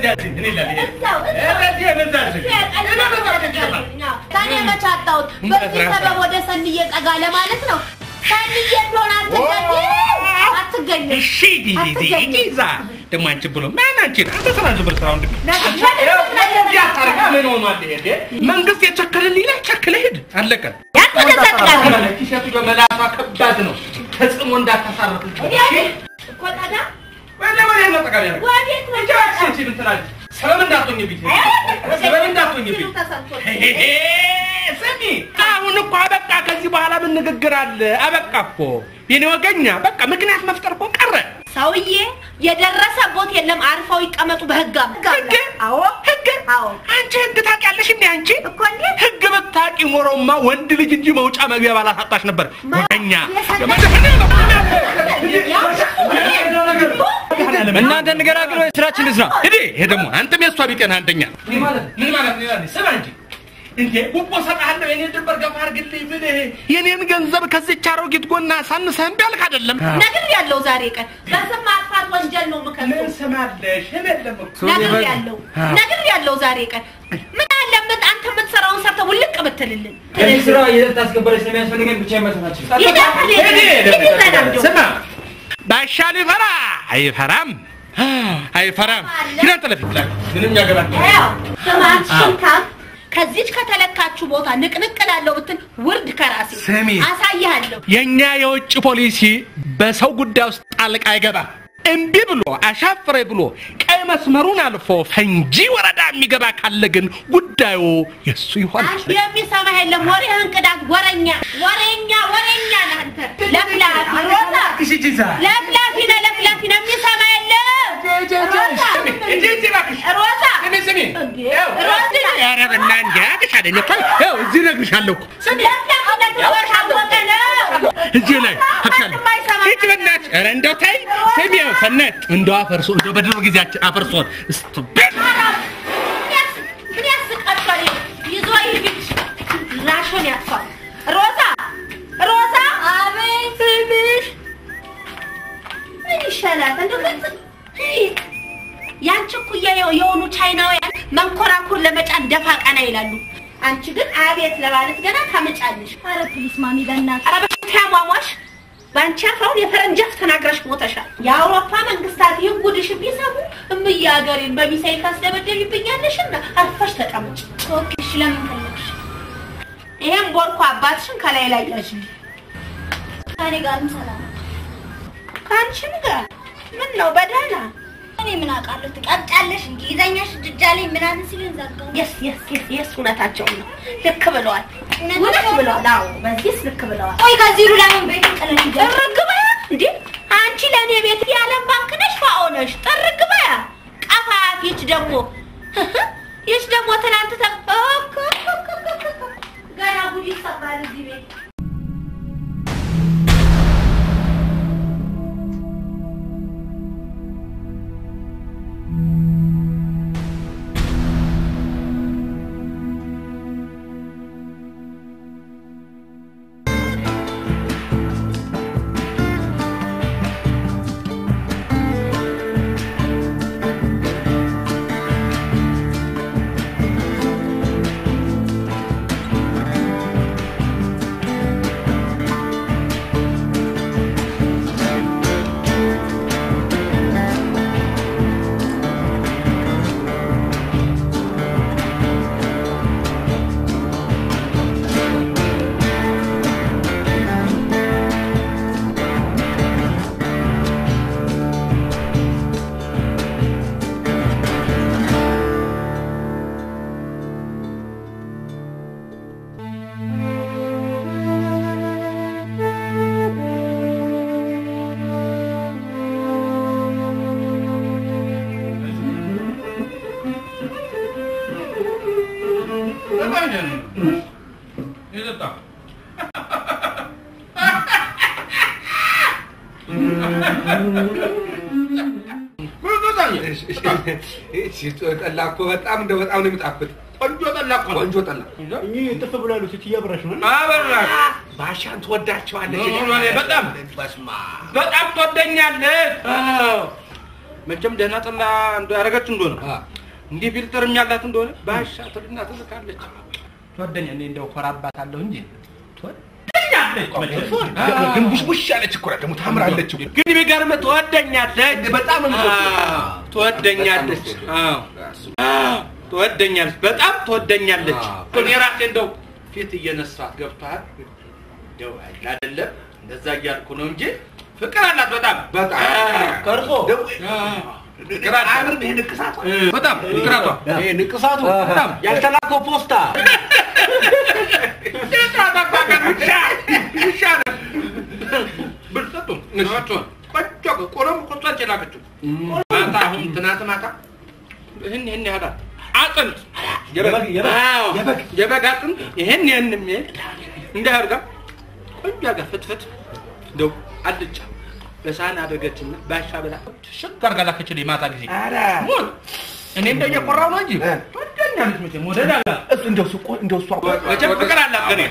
ከኔ መች አጣሁት? በዚህ ሰበብ ወደ ሰንዬ ጠጋ ለማለት ነው። ሰንዬ ቢሆን አትገኝም፣ አትገኝም። እሺ ዲዲ ዲዛ ደግሞ አንቺ ብሎ ማን አንቺ አንተ ስራ ዝም ስራው እንዴ መንግስት የቸከለልኝ ላይ ቸክለ ሂድ አለቀ። ያንተ ተሰጥቃለ ቲሸርቱ በመላሷ ከባድ ነው። ተጽዕኖ እንዳታሳርፍ እኮ ታዲያ ወደ ወደ ነው ጠቃሚ ነው ወዴት ነው? አንቺ ምን ትላለች? ሰበብ እንዳትሆኝብኝ ሰበብ እንዳትሆኝብኝ ስሚ አሁን እኮ አበቃ። ከዚህ በኋላ ምን ንግግር አለ? አበቃ እኮ የኔ ወገኛ። በቃ ምክንያት መፍጠር እኮ ቀረ። ሰውዬ የደረሰ ቦት የለም። አርፈው ይቀመጡ በህግ ህግ አዎ ህግ አዎ አንቺ ህግ ታውቂያለሽ እንዴ? አንቺ እኮ እንዴት ህግ ብታውቂ ኖሮማ ወንድ ልጅ እንጂ መውጫ መግቢያ ባላሳጣሽ ነበር። ወገኛ እናንተ እንገራግል ወይ ስራችን እንስራ። ሂዲ። ይሄ ደግሞ አንተም የእሷ ቢጤና አንደኛ ምን ማለት ነው? ይላል ስማ እንጂ እንዴ ጉቦ ሰጥሃለሁ የኔን ድንበር ገፋ አድርግልኝ ምን የኔን ገንዘብ ከዚች አሮጊት ጎና ሳንሰህ እምቢ አልክ አይደለም? ነግር ያለው ዛሬ ቀን በስም ማጥፋት ወንጀል ነው ምን ምከሰው ስማለሽ? እኔ የለም እኮ ነግር ያለው ነግር ያለው ዛሬ ቀን ምን አለበት አንተ የምትሰራውን ሰርተህ ውልቅ ብትልልን ከዚህ ስራ የት ታስገበረች ስለሚያስፈልገኝ ብቻ ይመሰናቸው። ስማ ባሻ ሊፈራ አይፈራም አይፈራም። ሂድ አንተ ለፊት ላይ ምንም ያገባል ስማችን ካም ከዚች ከተለካችሁ ቦታ ንቅንቅ ላለው ብትል ውርድ ከራሴ ስሚ። አሳይሃለሁ። የኛ የውጭ ፖሊሲ በሰው ጉዳይ ውስጥ ጣልቃ አይገባም። እምቢ ብሎ አሻፍሬ ብሎ ቀይ መስመሩን አልፎ ፈንጂ ወረዳ የሚገባ ካለ ግን ጉዳዩ የሱ ይሆናል። አንቺ የሚሰማህ የለም። ወሬህን ቅዳት። ወረኛ ወሬኛ ወሬኛ ነህ አንተ። ለፍላፊ ሮዛ ለፍላፊ ነህ ለፍላፊ ነህ። የሚሰማ የለም። ሮዛ ሮዛ እንዴ ሮዛ ኧረ በእናትህ ያቅሻለኝ እኮ ይኸው እዚህ እነግርሻለሁ እኮ ለፍላፊነት የታወቀ ነው። እዚህ ላይ አቅሻለሁ። ሂድ በእናትሽ። ኧረ እንደው ተይ ስሚ፣ ይኸው ሰነት እንደው አፈርሶ እንደው በድሮ ጊዜያችን አፈርሶን እስቱቤት ምን ያስቃቸዋል? ይዞ ይሂድ ራሽን ያጥፋል። ሮዛ ሮዛ፣ አቤት ትንሽ ምን ይሻላል? እንደው ገጽ ያንቺ እኩያ የሆኑ ቻይናውያን መንኮራኩር ለመጫን ደፋ ቀና ይላሉ። አንቺ ግን አቤት ለማለት ገና ታመጫለሽ። ኧረ ፕሊስ ማሚ በእናትህ ኧረ በሽታ ያሟሟሽ በአንቺ አፍራውን የፈረንጅ አፍ ተናግረሽ ሞተሻል። የአውሮፓ መንግስታት ይህን ጉድሽን ቢሰሙ እምዬ ሀገሬን በሚሳይል ታስደበደቢብኛለሽና አርፈሽ ተቀመጭ። ኦኬ እሺ ለምን ፈለግሽ ይሄን ቦርኮ አባትሽን ከላይ ላይ ያዥ። ከእኔ ጋርም ሰላም ነው ከአንቺም ጋር ምን ነው በደህና እኔ ምን አውቃለሁ ትቀብጫለሽ እንግሊዘኛሽ ድጃ ላይ ምናምን ሲሉኝ ዘጋው የስ የስ የስ የስ እውነታቸውን ነው። ልክ ብለዋል፣ እውነት እውነት ነው? ብለዋል። አዎ በዚህስ ልክ ብለዋል። ቆይ ከዚህ ሩ ለምን ቤት ጥለን ይጀምር ጥርግ በያ እንዴ! አንቺ ለእኔ ቤት የዓለም ባንክ ነሽ ፋኦ ነሽ። ጥርግ በያ ቀፋፊ። ይች ደግሞ ይች ደግሞ ትናንት ተ ገና ጉድ ይሰማል እዚህ ቤት ጠላ እኮ በጣም እንደው በጣም ነው የሚጣፍጥ። ቆንጆ ጠላ እኮ ነው። ቆንጆ ጠላ እኚህ ጥፍ ብላሉ ሴትዮ አብራሽ ነው አበራሽ ባሻን ትወዳቸዋለች። በጣም በስመ አብ። በጣም ትወደኛለች። አዎ። መቼም ደህና ጠላ እንደ ያደረገች እንደሆነ እንዲህ ፊልተርም ያላት እንደሆነ ባሻ ትልና ትልካለች። ትወደኛ እኔ እንደው ኮራባታለሁ እንጂ ትወደኛለች። መቼም ግን ቡሽቡሽ ያለች እኮ ናት ደግሞ ታምራለች እኮ። ግን የሚገርምህ ትወደኛለች፣ በጣም ነው አዎ፣ ትወደኛለች። አዎ፣ አዎ፣ ትወደኛለች፣ በጣም ትወደኛለች። እኔ ራሴ እንደው ፊት እየነሳት ገብቶሃል? እንደው አይደል አይደለም እንደዛ እያልኩ ነው እንጂ ፍቅር አላት በጣም በጣም ከእርሶ ፍቅር አላት። አያምርም ይሄ ንቅሳቷ? በጣም ፍቅር አላት። ይሄ ንቅሳቱ በጣም ያልተላከው ፖስታ አጥንት የበግ- የበግ- አዎ፣ የበግ። የበግ አጥንት ይህን ይህንም እንዲህ አድርጋ ቆንጆ አድርጋ ፍትፍት እንደው አልጫ በሳህን አደረገችና ባሻ ብላ ሽግ አድርጋ ላከችልኝ ማታ ጊዜ ኧረ ሞት እኔ እንደው እየኮራሁ ነው እንጂ ወደኛለች መቼም ወደድ አላት እሱ እንደው እሱ እኮ- እንደው እሷ እኮ- መቼም ፍቅር አላት ከእኔ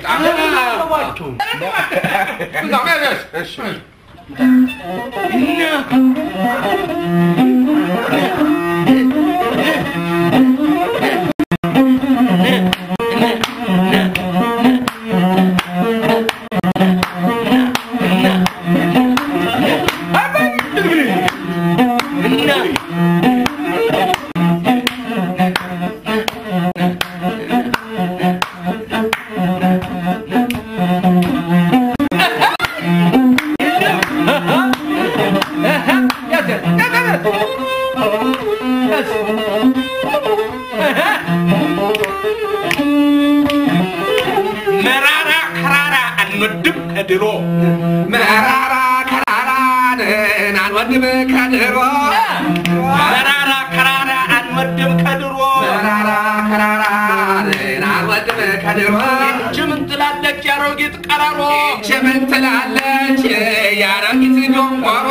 መራራ ከራራ አንወድም ከድሮ መራራ ከራራን አንወድም ከድሮ መራራ ከራራ አንወድም ከድሮ መራራ ከራራን አንወድም ከድሮ ምን ትላለች ያሮጊት ቀራሮ ይህች ምን ትላለች የአሮጊት ዶንቆሮ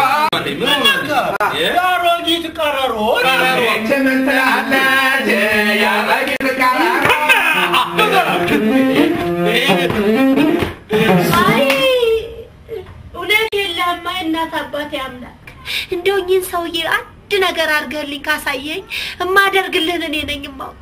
የአሮጊት ቀረሮ ይህች ምን ትላለች የአሮጊት ቀራሮ አይ እውነት የለህም። አይ እናት አባቴ አምላክ እንደው እኚህን ሰውዬ አንድ ነገር አድርገህልኝ ካሳየኝ እማደርግልህን እኔ ነኝ የማውቅ።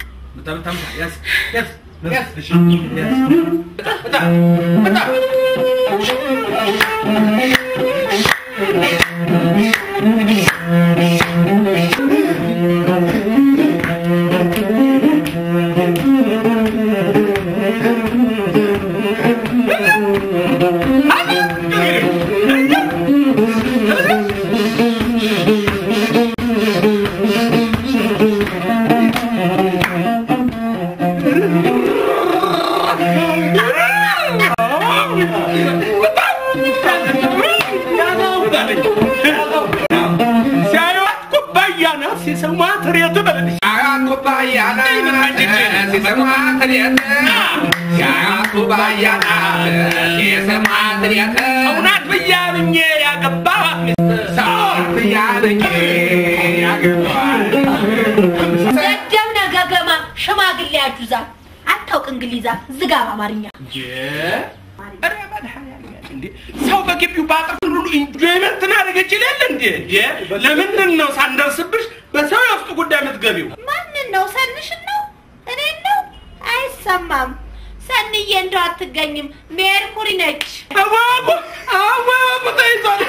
ሲያዩት ኩባያ ናት ሲሰሟት ሬት በልልሽ አያት ኩባያ ናት ሲሰሟት ሬት የአያት ኩባያ ናት ሲሰሟት ሬት እውነት ብያብኜ ያገባኋት ሚስት ሰዓት ብያለኝ ያገባል ሰደብ ነገገማ ሽማግሌ ያጁዛ አታውቅ እንግሊዛ ዝጋ በአማርኛ ኧረ መድኃኒዓለም እንዴ! ሰው በግቢው በአጥር ሁሉ ኢንጆይመንት እናደረገች ይላል እንዴ? እንዴ! ለምንድን ነው ሳንደርስብሽ በሰው የውስጥ ጉዳይ የምትገቢው? ማንን ነው? ሰንሽን ነው? እኔን ነው? አይሰማም። ሰንዬ እንደው አትገኝም። ሜርኩሪ ነች። አዋቁ አዋቁ ተይዟል።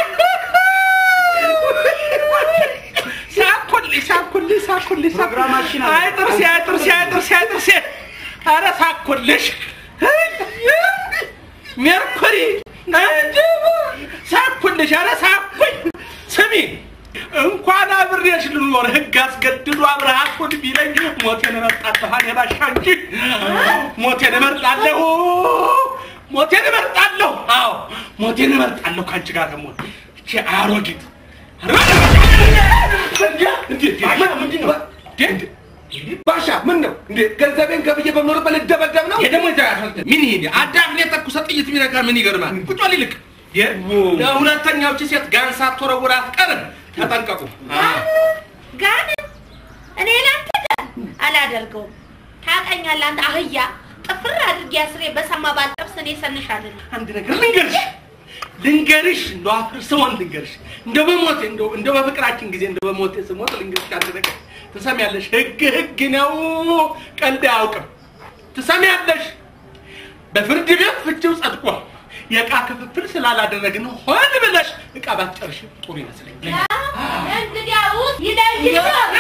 ሳኩልኝ ሳኩልኝ ሳኩልኝ ፕሮግራማችን አለ። አይ ጥርሴ አይ ጥርሴ አይ ጥርሴ አይ ጥርሴ ኧረ ሳኩልሽ ሜርኩሪ ነጅብ ሳኩልሽ ኧረ ሳኩኝ ስሚ እንኳን አብሬሽ ልኖር ህግ አስገድዶ አብረሃት ቢለኝ ሞቴን እመርጣለሁ እኔ ባሻ እንጂ ሞቴን እመርጣለሁ ሞቴን እመርጣለሁ አዎ ሞቴን እመርጣለሁ ከአንቺ ጋር ደግሞ እቺ አሮጊት ምንድን ነው ባሻ ምን ነው እንዴ ገንዘቤን ገብዬ በምኖርበት ልደበደብ ነው ይሄ ደግሞ ይታያል። ምን ይሄ አዳፍኔ የተኩሰ ጥይት የሚነካ ምን ይገርማል? ቁጭ በል ይልቅ ለሁለተኛው እቺ ሴት ጋን ሳትወረውር አትቀርም። ተጠንቀቁ። ጋን እኔ ላንተ ጋር አላደርገውም። ታውቀኛለህ አንተ አህያ ጥፍር አድርጌ አስሬ በሰማ ባልጠብስ እኔ ሰንሻለን። አንድ ነገር ልንገርሽ፣ ልንገርሽ እንደው አፍርሰውን ልንገርሽ እንደው በሞቴ እንደው እንደው በፍቅራችን ጊዜ እንደው በሞቴ ስሞት ልንገርሽ አንድ ነገር ትሰሚያለሽ ህግ ህግ ነው ቀልድ አያውቅም ትሰሚያለሽ በፍርድ ቤት ፍቺው ጸድቋል የዕቃ ክፍፍል ስላላደረግን ሆን ብለሽ ዕቃ ባትጨርሽ ጥሩ ይመስለኛል እንግዲያውስ ይለይሽ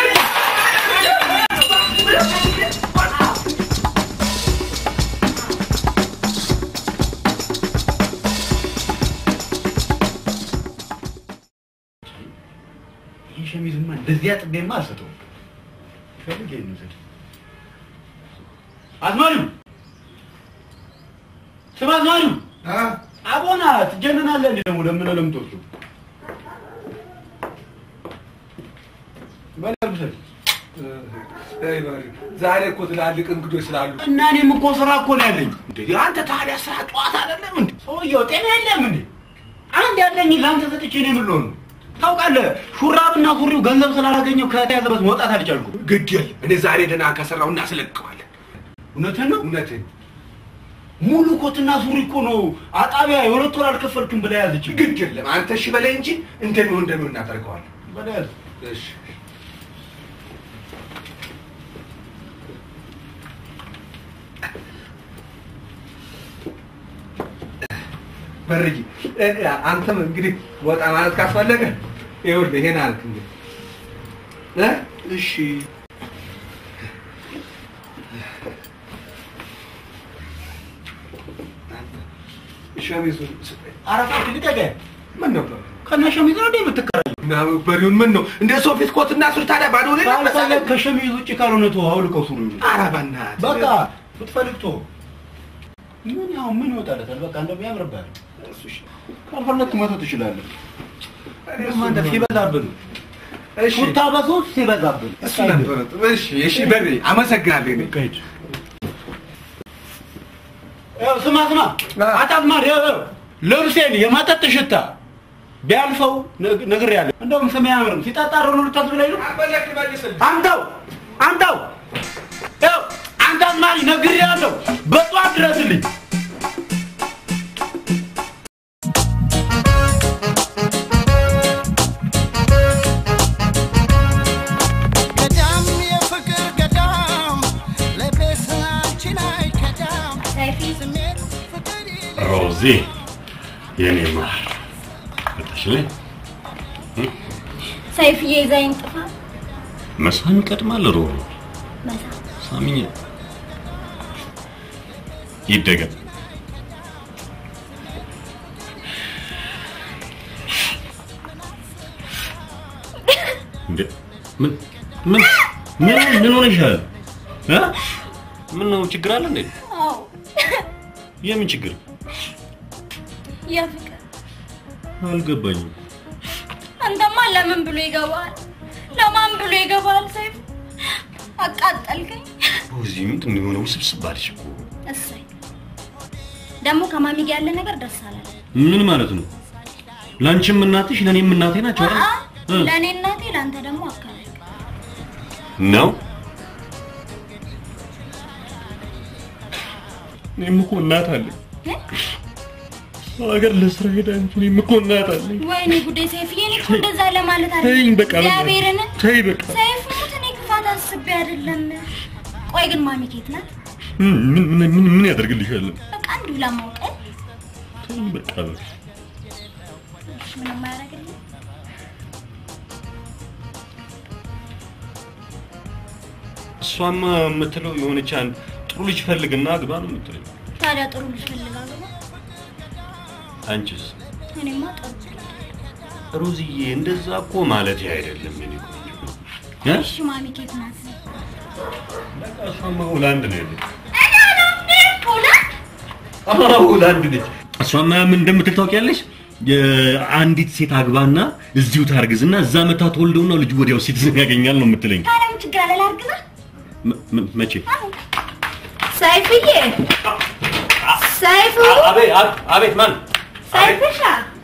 ይህ ሸሚዝማ እንደዚህ አጥቤማ አልሰጠውም። ፈልጌ እንውሰድ። አዝማሪው ስም አዝማሪው አቦና ትጀነናለህ እንዴ ደግሞ ለምን ለምትወጡ በላል ብሰል ዛሬ እኮ ትላልቅ እንግዶች ስላሉ እና እኔም እኮ ስራ እኮ ነው ያለኝ። እንዴ አንተ ታዲያ ስራ ጠዋት አይደለም እንዴ? ሰውየው ጤና የለም እንዴ? አንድ ያለኝ ለአንተ ሰጥቼ ነው የምልሆን ታውቃለህ፣ ሹራብና ሱሪው ገንዘብ ስላላገኘው ከተያዘበት መውጣት አልቻልኩም። ግድ የለም እኔ ዛሬ ደህና ከሰራው እናስለቅቀዋለን። እውነትህን ነው። እውነቴን ሙሉ ኮትና ሱሪ እኮ ነው አጣቢያ የሁለት ወር አልከፈልክም ብላ ያዘች። ግድ የለም አንተ እሺ በላይ እንጂ እንደሚሆን እንደሚሆን እናደርገዋለን። በደል እሺ በርጂ አንተም እንግዲህ ወጣ ማለት ካስፈለገ ይኸውልህ ይሄን አልክ እንግዲህ እ እሺ ሸሚዙን ስጠኝ። አረፋት ልቀቀ ምን ነው ከነ ሸሚዝ ነው እንዴ የምትከራየው? እና በሪውን ምን ነው እንደ ሰው ፊት ኮትና ሱሪ ታዲያ ባዶ ላይ ካልፈለግ ከሸሚዝ ውጭ ካልሆነ ተው አውልቀው ሱሪ ኧረ በእናትህ በቃ ብትፈልግ ተው። ምን ያው ምን ይወጣለታል? በቃ እንደው ያምርብሃል። ካልፈለግ መተው ትችላለህ። ደግሞ አንተ ሲበዛብህ ነው እሺ ሹታ በሶስት ሲበዛብህ እሱ ነበር እሺ እሺ በሪ አመሰግናለሁ እኔ ከሂድ ያው ስማ ስማ አጣማር ያው ያው ልብሴን የመጠጥ ሽታ ቢያልፈው ነግሬሃለሁ። እንደውም ስም አያምርም ሲጠጣ ነው ልታስብላኝ ነው። አበለክ መልስልኝ አንተው አንተው ያው አንተ አዝማሪ ነግሬሃለሁ። በጧት ድረስልኝ። ገዳም የፍቅር ገዳም ለቤስናችን አይከዳም ሰይፊ ስሜት ፍቅር ሮዚ የኔ ማር መጣሽልኝ። ሰይፍዬ ይዘኸኝ ጥፋ መሳም ይቀድማል። ሮ መሳ ሳሚኝ ይደገም። እንዴ ምን ምን ምን ምን ሆነሻል? እ? ምን ነው ችግር አለ እንዴ? አዎ የምን ችግር የፍቅር አልገባኝም። አንተማ ለምን ብሎ ይገባል? ለማን ብሎ ይገባል? ሰይፍ አቃጠልከኝ። ሮዚ ምንድን ነው የሆነው? ውስብስብ አለሽ እኮ። እሰይ ደግሞ ከማሚ ጋር ያለ ነገር ደስ አላለ። ምን ማለት ነው? ላንቺም እናትሽ ለኔም እናቴ ናቸው አይደል? እ? ለእኔ እናቴ፣ ለአንተ ደግሞ አካባቢ ነው እኔም እኮ እናት አለኝ። ሀገር ለስራ ሄዳ እንጂ እኔም እኮ እናት አለኝ። ወይኔ ጉዴ ሰይፍዬ፣ እኔ እኮ እንደዛ ለማለት አለ ተይኝ በቃ በቃ። እግዚአብሔርን ተይ በቃ። ሰይፍ ሙት፣ እኔ ክፋት አስቤ አይደለም። ቆይ ግን ማሚ ኬት ናት? ምን ምን ምን- ምን ምን ያደርግልሻል? በቃ እንዲሁ ለማውቀ ተይኝ በቃ በቃ። ምንም አያደርግልኝ። እሷማ የምትለው የሆነች አንድ ጥሩ ልጅ ፈልግና አግባ ነው የምትለኝ። ታዲያ ጥሩ ልጅ ፈልጋለሁ። አንቺስ? እኔማ ጥሩ ሮዝዬ እንደዛ እኮ ማለት አይደለም የኔ ቆንጆ። እ? እሺ ማሚ ኬት ናት? በቃ እሷማ ሆላንድ ነው ያለች። ሁለት አዎ ሆላንድ ነች። እሷማ ምን እንደምትል ታውቂያለሽ? የአንዲት ሴት አግባና እዚሁ ታርግዝና እዛ መታ ተወልደውና ልጁ ወዲያው ሲቲዝን ያገኛል ነው የምትለኝ። ታዲያ ምን ችግር አለ? ላርግዛ መ- መ- መቼ? ሰይፍዬ፣ ሰይፉ፣ አቤት አቤት፣ ማን? ሰይፍሻ፣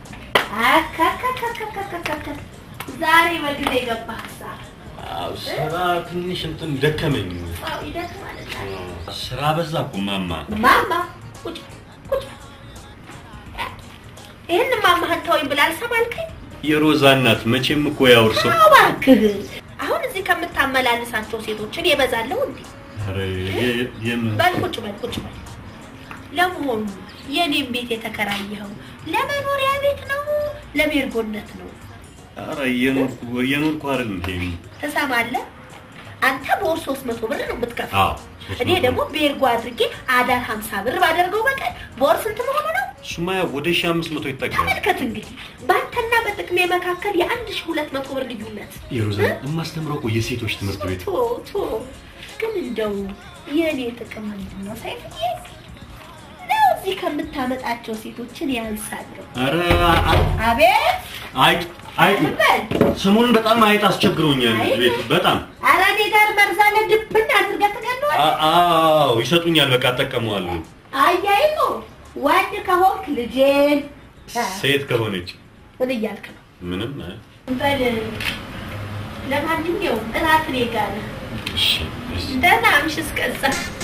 አካካካካካካካ ዛሬ በጊዜ ገባህ ሀሳብ አዎ፣ ስራ ትንሽ እንትን ደከመኝ። አዎ፣ ይደክማል። ስራ በዛ እኮ ማማ። ማማ ቁጭ ቁጭ ይህን ማማህን ተወኝ ብላ አልሰማልከኝ? የሮዛ እናት መቼም እኮ ያውርሰው። እባክህ አሁን እዚህ ከምታመላልሳቸው ሴቶችን የበዛለው እንዴ? ኧረ የ- የምን በል ቁጭ በል ቁጭ በል። ለመሆኑ የኔም ቤት የተከራየኸው ለመኖሪያ ቤት ነው ለቤርጎነት ነው? ኧረ እየኖርኩ እየኖርኩ አይደል እንዴ? ትሰማለህ? አንተ በወር ሶስት መቶ ብር ነው የምትከፍለው። አዎ ሶስት እኔ መቶ ደግሞ ቤርጎ አድርጌ አዳር ሀምሳ ብር ባደርገው በቀን በወር ስንት መሆኑ ነው? እሱማ ያው ወደ ሺህ አምስት መቶ ይጠጋል። ተመልከት እንግዲህ በአንተና በጥቅሜ መካከል የአንድ ሺህ ሁለት መቶ ብር ልዩነት። የሮዛ የማስተምረው እኮ የሴቶች ትምህርት ቤት ቶ ቶ ግን እንደው የእኔ ጥቅም ምንድን ነው ሳይፍዬ? ነው እዚህ ከምታመጣቸው ሴቶችን ያንሳለሁ። ኧረ አ- አቤት አይጥ አይጥ በል ሰሞኑን በጣም አይጥ አስቸግሮኛል አይጥ? ቤት በጣም ኧረ እኔ ጋር መርዛለ ድብን አድርገህ ትገለዋለህ። አ- አዎ ይሰጡኛል። በቃ እጠቀመዋለሁ። አያይዞ ወንድ ከሆንክ ልጄን ሴት ከሆነች ምን እያልክ ነው? ምንም እ? በል ለማንኛውም እራት እኔ ጋር ነው። እሺ እሺ። ደህና አምሽ እስከዛ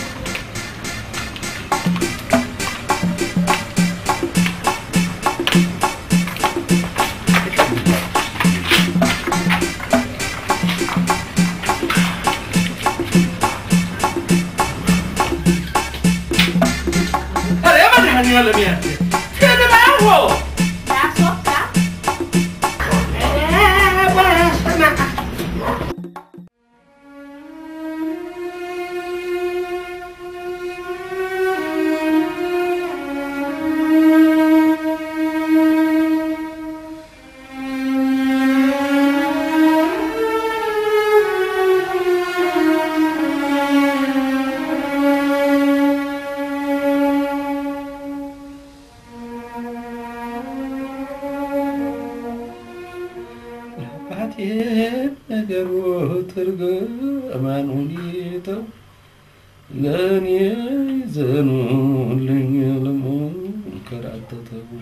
ኧረ መድኃኒዓለም ያለ ትድባሆ ላስወጣ በስመ አብ አባቴ ነገሩ ትርገማን ሁኔታው ለእኔ ዘኑልኝ ለመንከራተተው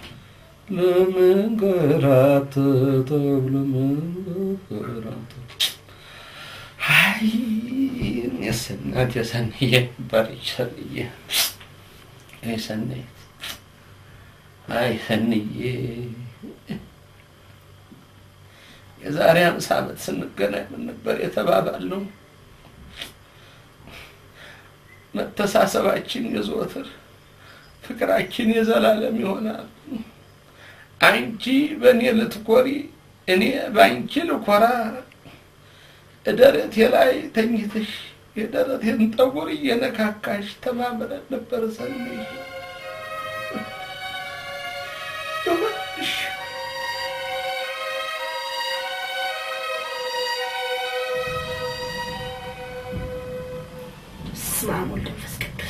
ለመንከራተተው ለመንከራተተው አይ የሰናት የሰንዬ ነበረች ሰንዬ አይ ሰንዬ አይ ሰንዬ የዛሬ አምሳ ዓመት ስንገናኝ ምን ነበር የተባባልነው? መተሳሰባችን የዘወትር ፍቅራችን የዘላለም ይሆናል። አንቺ በእኔ ልትኮሪ፣ እኔ በአንቺ ልኮራ። ደረቴ ላይ ተኝተሽ የደረቴን ጠጉር እየነካካሽ ተማምረን ነበር ሰንዬ። እባክሽ በስመ አብ ወወልድ ወመንፈስ ቅዱስ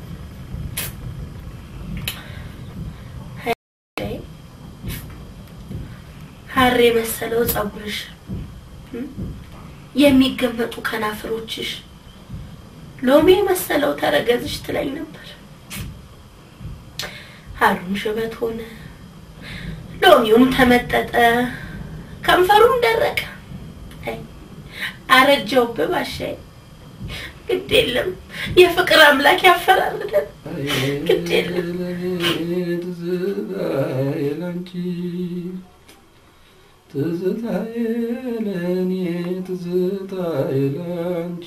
ሐር የመሰለው ፀጉርሽ እም፣ የሚገመጡ ከናፍሮችሽ ሎሚ የመሰለው ተረገዝሽ ትለኝ ነበር። ሐሩም ሽበት ሆነ፣ ሎሚውም ተመጠጠ፣ ከንፈሩም ደረቀ። አይ አረጀውብህ ባሻዬ። ግድ የለም የፍቅር አምላክ ያፈራርደን። ግድ የለም ትዝታዬ ለአንቺ ትዝታዬ ለእኔ ትዝታዬ ለአንቺ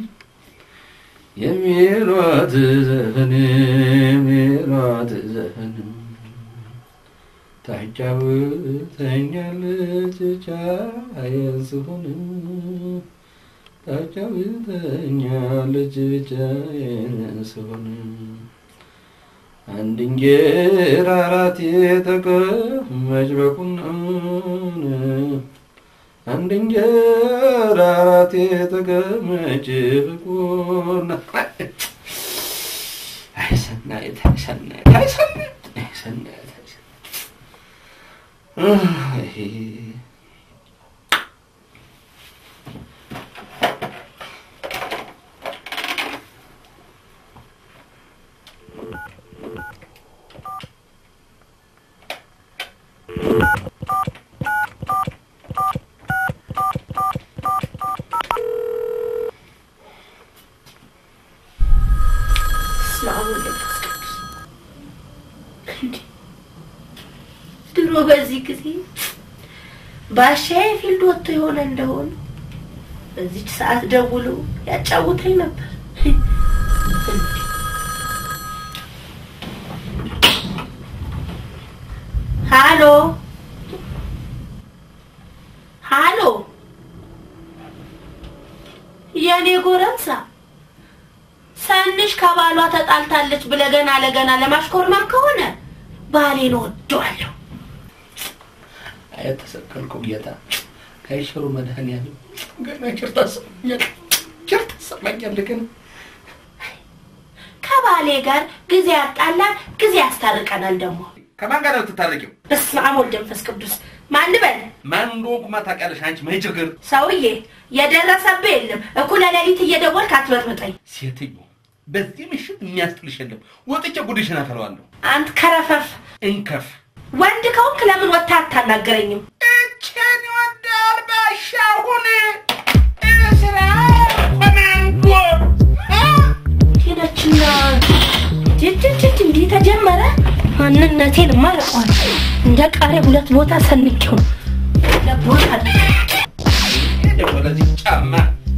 የሚሏት ዘፈን የሚሏት ዘፈን ታጫውተኛለች ብቻዬን ስሆን ታጫውተኛለች ብቻዬን ስሆን አንድ እንጀራ አራት የተቀመጭ በቁናን አንድ እንጀራ አራት የተቀመጭ በቁና አይ ሰናይት አይ ሰናይት አይ ሰናይት አይ ሰናይት አይ ሰናይት አይ በስመ አብ ወወልድ ወመንፈስ ቅዱስ እንዴ! በዚህ ጊዜ ባሻዬ ፊልድ ወጥቶ የሆነ እንደሆነ በዚች ሰዓት ደውሎ ያጫውተኝ ነበር። ሃሎ ሃሎ፣ የኔ ጎረምሳ ሰንሽ ከባሏ ተጣልታለች ብለህ ገና ለገና ለማሽኮርማም ከሆነ ባሌን ወደዋለሁ። የተሰቀልከው ጌታ ከይሽሩ መድኃኒዓለም ገና ጭር ታሰማኛለህ፣ ጭር ታሰማኛለህ ገና ከባሌ ጋር ጊዜ ያጣላል፣ ጊዜ ያስታርቀናል። ደግሞ ከማን ጋር ነው የምትታረቂው? በስመ አብ ወልድ መንፈስ ቅዱስ ማን ልበል? ማን እንደሆንኩማ ታውቂያለሽ አንቺ መይችግር ሰውዬ የደረሰብህ የለም። እኩለ ሌሊት እየደወልክ አትበጥብጠኝ። ሴትዮ በዚህ ምሽት የሚያስጥልሽ የለም። ወጥቼ ጉድሽን አፈለዋለሁ። አንተ ከረፈፍ እንከፍ ወንድ ከሆንክ ለምን ወጥተህ አታናገረኝም? እችን ይወዳል ባሻሁን እስራ ኮማንዶ ሄደችና ጅጅጅጅ እንዲህ ተጀመረ። ማንነቴን ማለቋል እንደ ቃሪያ ሁለት ቦታ ሰንቄው ነው ለቦታ ወደዚህ ጫማ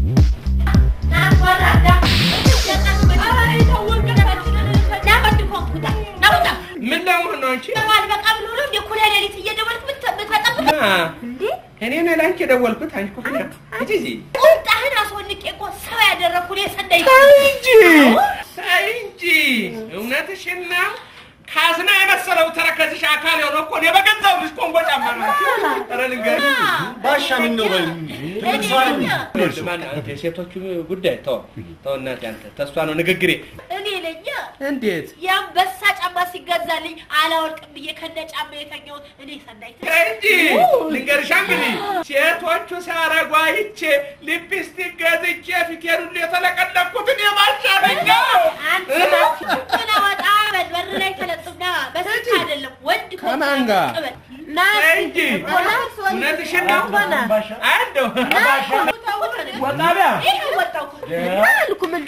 ምን ለመሆን ነው አንቺ? እኔ ነኝ ለአንቺ የደወልኩት። አንቺ እኮ ፍቅር እጂ እዚህ ቁጣህን አስወንቄ እኮ ሰው ያደረኩ እኔ ሰንደይ እንጂ ተይ እንጂ እውነትሽን ነው። ካዝና የመሰለው ተረከዝሽ አካል የሆነ እኮ እኔ በገዛው ልጅ ኮንጎ ጫማ ነው። ኧረ ልንገርሽ ባሻ ምን ነው በል ማነው አንተ የሴቶቹ ጉዳይ ተው ተው፣ እናቴ አንተ ተስፋ ነው ንግግሬ። እኔ ነኝ እንዴት የአንበሳ ጫማ ሲገዛልኝ አላወልቅም ብዬ ከነ ጫማ የተኛሁት እኔ ሰናይት ተይ እንጂ ልንገርሻ እንግዲህ ሴቶቹ ሲያረጉ አይቼ ሊፕስቲክ ገዝቼ ፊቴን ሁሉ የተለቀለኩት እኔ ባሻ ነኝ። አንተ ወጣ በል በር ላይ ተለጥፍና በስልክ አይደለም ወንድ ከሆንክ ከማን ጋር? ቅበል። ና ተይ እንጂ እውነትሽን ነው። አያለሁ ወጣ ቢያ ይሄ ወጣው እኮ አልኩ ምን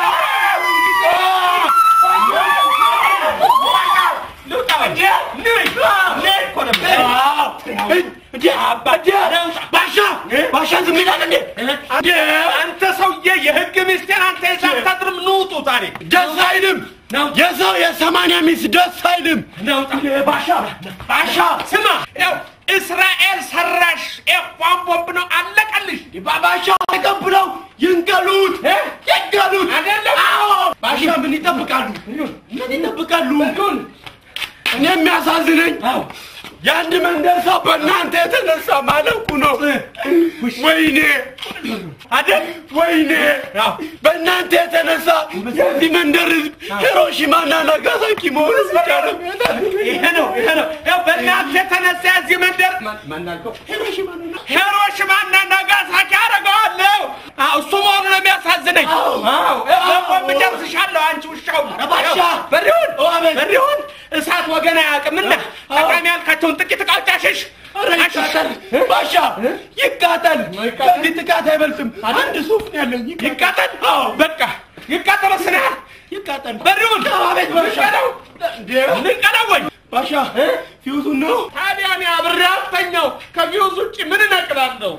አንተ ሰውዬ የህግ ሚስቴን አንተ የሳታጥርም ንውጡ ታሪክ ደስ አይልም። የሰው የሰማንያ ሚስት ደስ አይልም። ባሻ ባሻ ስማ ያው እስራኤል ሰራሽ ኤፏን ቦምብ ነው አለቀልሽ ባሻ ተቀብለው ይንቀሉት ይንቀሉት። አይደለም አዎ ባሻ ምን ይጠብቃሉ? ምን ይጠብቃሉ? እኔ የሚያሳዝነኝ የአንድ መንደር ሰው በእናንተ የተነሳ ማለቁ ነው። ወይኔ አይደል? ወይኔ በእናንተ የተነሳ የዚህ መንደር ህዝብ ሂሮሺማና ናጋሳኪ መሆኑ ብቻ ነው። ይሄ ነው ይሄ ነው ያው በእናንተ የተነሳ የዚህ መንደር ሂሮሺማና ናጋሳኪ አደርገዋለሁ አዎ እሱ መሆኑ ነው የሚያሳዝነኝ አዎ በቦምብ ደምስሻለሁ አንቺ ውሻው ባሻ! በሪሁን አቤት! በሪሁን እሳት ወገን አያውቅምና ጠቃሚ ያልካቸውን ጥቂት እቃዎች አሽሽ ኧረ ይቃጠል ባሻ ይቃጠል። ከዚህ ጥቃት አይበልጥም። አንድ ሱፍ ነው ያለኝ። ይቃጠል በቃ ይቃጠል ስናል ይቃጠል። በሪሁን አቤት ባሻ! ልንቀለው ወይ ባሻ ፊውዙን ነው ታዲያ እኔ አብሬ አልተኛው ከቪውዝ ውጭ ምን እነቅላለሁ?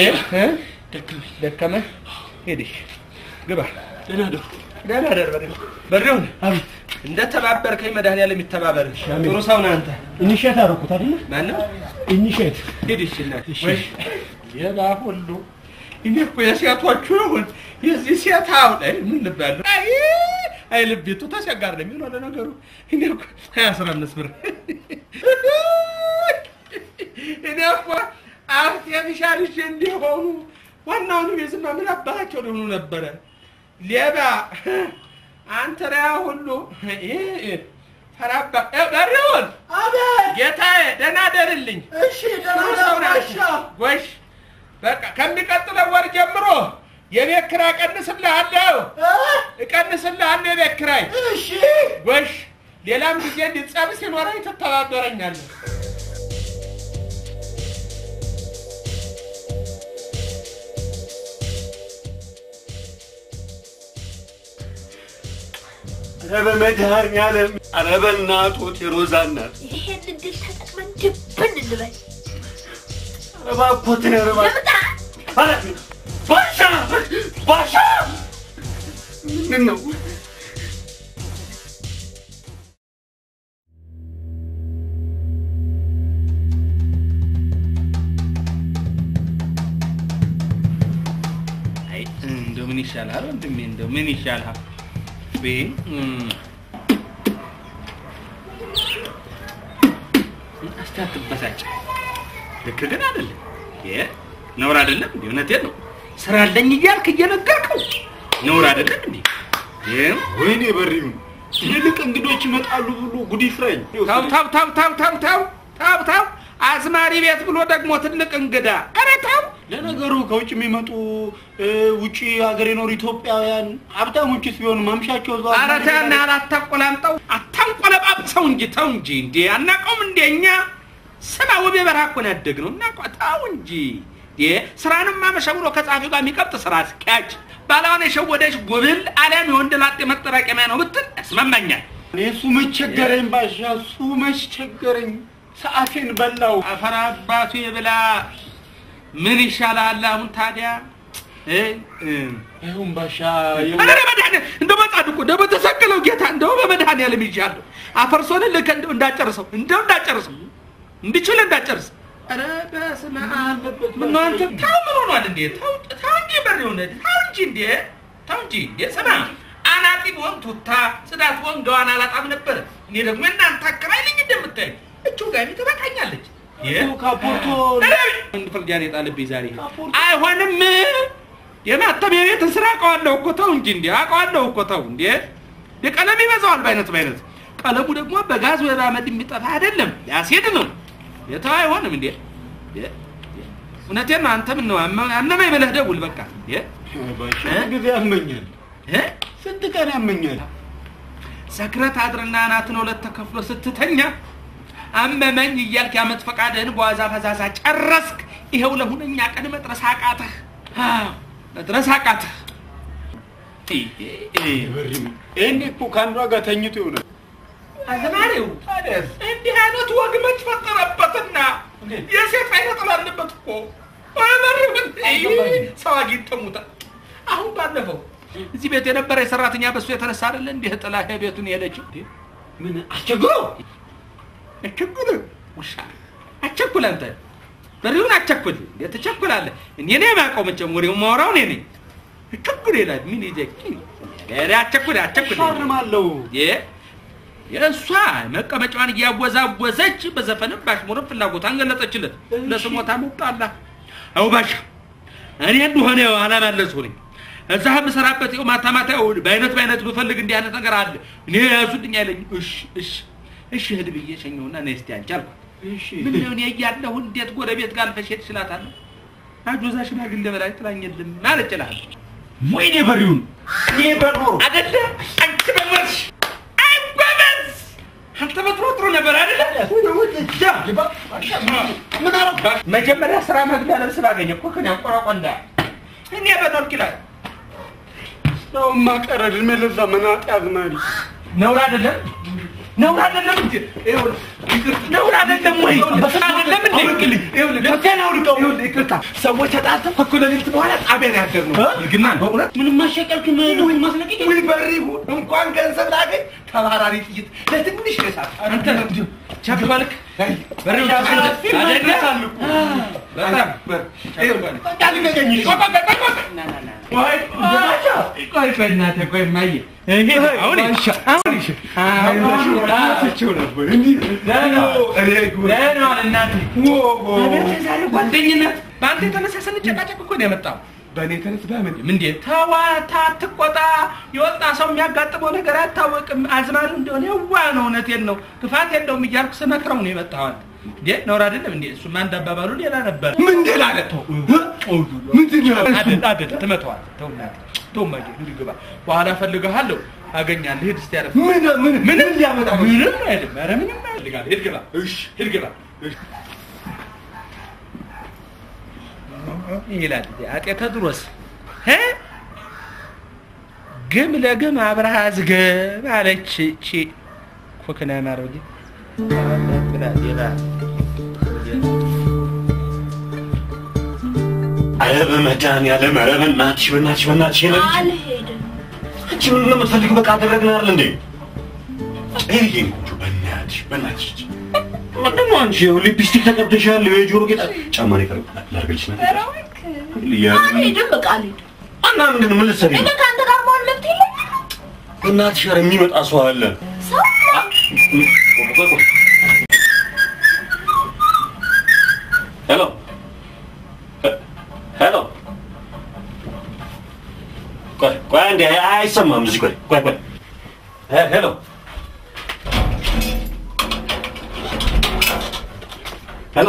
ደከመህ? ሄድሽ ግባ። ደህና ደሩ። ደህና ደር በሪሁን በሪሁን አቤት እንደ ተባበርከኝ መድኃኒዓለም የሚተባበር ጥሩ ሰው ነህ አንተ። ኢኒሼት አደረኩት አይደለ? ማነው? ኢኒሼት ሂድ እሺ እናቴ። ወይ ሌላ ሁሉ እኔ እኮ የሴቶቹ ይሁን የዚህ ሴት አውለ ምን ልባለሁ? አይ አይ ልቤቱ ተቸጋር ነው የሚሆነው ለነገሩ። እኔ እኮ ሀያ አስራ አምስት ብር እኔ እኮ አርቴፊሻል እሺ እንዲሆኑ ዋናውኑ የዝማ ምን አባታቸው ሊሆኑ ነበረ። ሌባ አንተ ሪያ ሁሉ ተራባ በሪውን አቤት ጌታዬ ደህና ደርልኝ። እሺ ደህና ደሩ ባሻ ጎሽ በቃ ከሚቀጥለው ወር ጀምሮ የቤት ኪራይ እቀንስልሃለሁ እቀንስልሃለሁ የቤት ኪራይ እሺ ጎሽ ሌላም ጊዜ እንዲጸብ ሲኖረኝ ትተባበረኛለህ። ኧረ በመድኃኒዓለም ኧረ በእናቱ ቴሮዛ እናት ይሄን እድል ተጠቅመን ድብን ልበል? እባክዎትን ኧረ እባክህ ልምጣ? ባሻ ባሻ ምንድን ነው አይ እንደው ምን ይሻልሃል ወንድሜ? እንደው ምን ይሻልሃል? ቤ እስቲ አትበሳጭ። ልክ ግን አይደለም። ይሄ ነውር አይደለም እንዴ? እውነቴን ነው። ስራ አለኝ እያልክ እየነገርከው ነውር አይደለም እንዴ? ይሄ ወይኔ በሪው ትልልቅ እንግዶች ይመጣሉ ብሎ ጉድ ይፍራኝ ታው ታው ታው ታው ታው ታው ታው ታው አዝማሪ ቤት ብሎ ደግሞ ትልቅ እንግዳ ኧረ ታው ለነገሩ ከውጭ የሚመጡ እ፣ ውጭ ሀገር የኖሩ ኢትዮጵያውያን ሀብታሞችስ ቢሆኑ ማምሻቸው እዛው ኧረ ተው እና አታቆላምጠው አታንቆለጳጵሰው እንጂ ተው እንጂ እንዴ አናውቀውም እንዴ እኛ ስማ ውቤ በረሃ እኮ ነው ያደግነው እናውቀው ተው እንጂ እንዴ ስራንም ማመሻ ብሎ ከጸሐፊው ጋር የሚቀብጥ ስራ አስኪያጅ ባለዋን የሸወደች ጉብል አሊያም የወንድ ላጤ መጠራቀሚያ ነው ብትል ያስማማኛል እኔ እሱ መቸገረኝ ባሻ እሱ መቸገረኝ ሰዓቴን በላው አፈር አባቱ የብላ ምን ይሻላል አሁን ታዲያ እ እ ይሁን ባሻ ኧረ በመድኃኒዓለም እንደው በጻድቁ እንደው በተሰቀለው ጌታ እንደው በመድኃኒዓለም ይዣለሁ አፈርሶን ልክ እንደው እንዳጨርሰው እንደው እንዳጨርሰው እንድችል እንዳጨርስ ኧረ በስመ አብ ምነው አንተ ተው ምን ሆኗል እንዴ ተው ተው እንጂ በር የሆነ ተው እንጂ እንዴ ተው እንጂ እንዴ ስማ አናጢ ብሆን ቱታ ጽዳት ብሆን ገዋን አላጣም ነበር እኔ ደግሞ እናንተ አከራይ ልኝ እንደምታይ እቹ ጋሚ ትበቃኛለች ካፖርቶ አንድ ፍርጃን የጣለብኝ ዛሬ አይሆንም የማተሚያ ቤት ስራ አውቀዋለሁ እኮ ተው እንጂ እንዴ አውቀዋለሁ እኮ ተው እንዴ የቀለም ይበዛዋል በአይነት በአይነት ቀለሙ ደግሞ በጋዝ ወይ በአመድ የሚጠፋ አይደለም ያስሄድ ነው የተው አይሆንም እንዴ የ- የ- እውነቴን ነው አንተ ምን ነው አመ- አመመኝ ብለህ ደውል በቃ እንዴ ባሻ እ? ጊዜ ያመኛል እ? ስንት ቀን ያመኛል ሰክረት አድርና አናትን ሁለት ተከፍሎ ስትተኛ አመመኝ እያልክ የዓመት ፈቃድህን በዋዛ ፈዛዛ ጨረስክ። ይኸው ለሁነኛ ቀን መድረስ አቃተህ። አዎ፣ መድረስ አቃተህ። በሪው ይሄኔ እኮ ከአንዷ ጋር ተኝቶ ይሆናል አዝማሪው እንዲህ አይነት ወግ መች ፈጠረበትና የሴት አይነት ጥላለበት እኮ አይመርም። ሰው አግኝተሙታል። አሁን ባለፈው እዚህ ቤት የነበረ የሰራተኛ በሱ የተነሳ አይደለ እንዲህ ጥላ ቤቱን የሄደችው ምን አስቸግሮ አቸኩል ውሻ አቸኩል አንተ በሪውን አቸኩል እንዴ ትቸኩላለህ እኔ ነኝ የማውቀው መቼም ወሬውን ማወራው እኔ ነኝ አቸኩል ይላል ምን ይዘህ ገሬ አቸኩል አቸኩል ሻርማለሁ የ የእሷ መቀመጫዋን እያወዛወዘች በዘፈንም ባሽሙርም ፍላጎቷን ገለጸችለት ለስሞታ መጣላ አው ባሻ እኔ እንደሆነ አላማለሱ ነኝ እዛ የምሰራበት ይኸው ማታ ማታ ይኸው በአይነት በአይነት ብፈልግ እንዲህ አይነት ነገር አለ እኔ ያዙልኝ አይለኝ እሺ እሺ እሺ ሂድ ብዬ ሸኘውና ነይ እስቲ አንቺ አልኳት እሺ ምን ነው እኔ እያለሁ እንዴት ጎረቤት ጋር አልፈሽ ሄድሽ እላታለሁ አጆዛ ሽማግሌ በላይ ጥላኝ የለም ማለት ይችላል ወይኔ በሪውን እኔ በኖሮ አደለ አንቺ በመርሽ አይ ጎበዝ አንተ በጥሩ ጥሩ ነበር አደለ ምን አረባ መጀመሪያ ስራ መግቢያ ልብስ ባገኘ እኮ ከኔ አንቆራቆንዳ እኔ በኖርክ ይላል ሰውማ ቀረ እድሜ ለዛ መናጤ አዝማሪ ነውር አይደለም ነውር አይደለም እንጂ ይኸውልህ ነውር አይደለም ወይ አይደለም እንዴ ይኸውልህ ከቴና አውልቀው ይኸውልህ ይቅርታ ሰዎች ተጣልተው እኩለ ሌሊት በኋላ ጣቢያ ነው ያደርነው ግና በእውነት ምንም ማሸቀልክም ወይ ማስለቀቅ ወይ በሪሁ እንኳን ገንዘብ ላገኝ ተባራሪ ጥይት ለትንሽ ነሳት አንተ ቸኮልክ በሬው ይመለሳሉ በጣም ቆይ ቆይ እናትህ ቆይ እማዬ ይሄ አሁን አሁን ዛሬ ጓደኝነት በአንተ የተነሳ ስንጨቃጨቅ እኮ ነው የመጣው። በእኔ ተነስ በምን ምንዴ ተዋታ አትቆጣ። የወጣ ሰው የሚያጋጥመው ነገር አይታወቅም። አዝማሪው እንደሆነ የዋ ነው፣ እውነቴን ነው፣ ክፋት የለውም እያልኩ ስመክረው ነው የመጣዋል። እንዴ ነውር አይደለም እንዴ? እሱማ እንዳባባሉ ሌላ ነበር። ምን ሌላ አለ ምንድን ነው አይደል አይደል፣ ትመታዋለህ። ተው እናትህ ተው እማዬ፣ እንዲህ ግባ። በኋላ እፈልግሃለሁ፣ አገኛለሁ። ሂድ እስኪ ያረፍ ምን ምን ምን ሊያመጣ ነው? ምንም አይልም። ኧረ ምንም አይልም። ሂድ ግባ። እሺ ሂድ ግባ ይላል አጤ ቴዎድሮስ እ ግም ለግም አብረሃ ዝገብ አለች እቺ ኮክና ማረግ ኧረ በመድኃኒዓለም ኧረ በእናትሽ በእናትሽ በእናትሽ ይሄ ልጅ አልሄድም። አንቺ ምን ነው የምትፈልጊው? በቃ አደረግን አይደል እንዴ? ይሄ ይሄ ቆንጆ በእናትሽ በእናትሽ ምንድን ነው አንቺ ይኸው ሊፕስቲክ ተቀብተሻል፣ የጆሮ ጌጥ ጫማ ነው የቀረው። ላድርግልሽ ነገር ያ- አልሄድም በቃ አልሄድም። እና ምንድን ነው ምን ልትሰሪ ነው? እኔ ከአንተ ጋር መሆን መብት የለኝም። በእናትሽ ኧረ የሚመጣ ሰው አለ። ሰው ሄሎ ሄሎ፣ ቆይ ቆይ አንዴ አይሰማም እዚህ። ቆይ ቆይ ቆይ ሄ- ሄሎ ሄሎ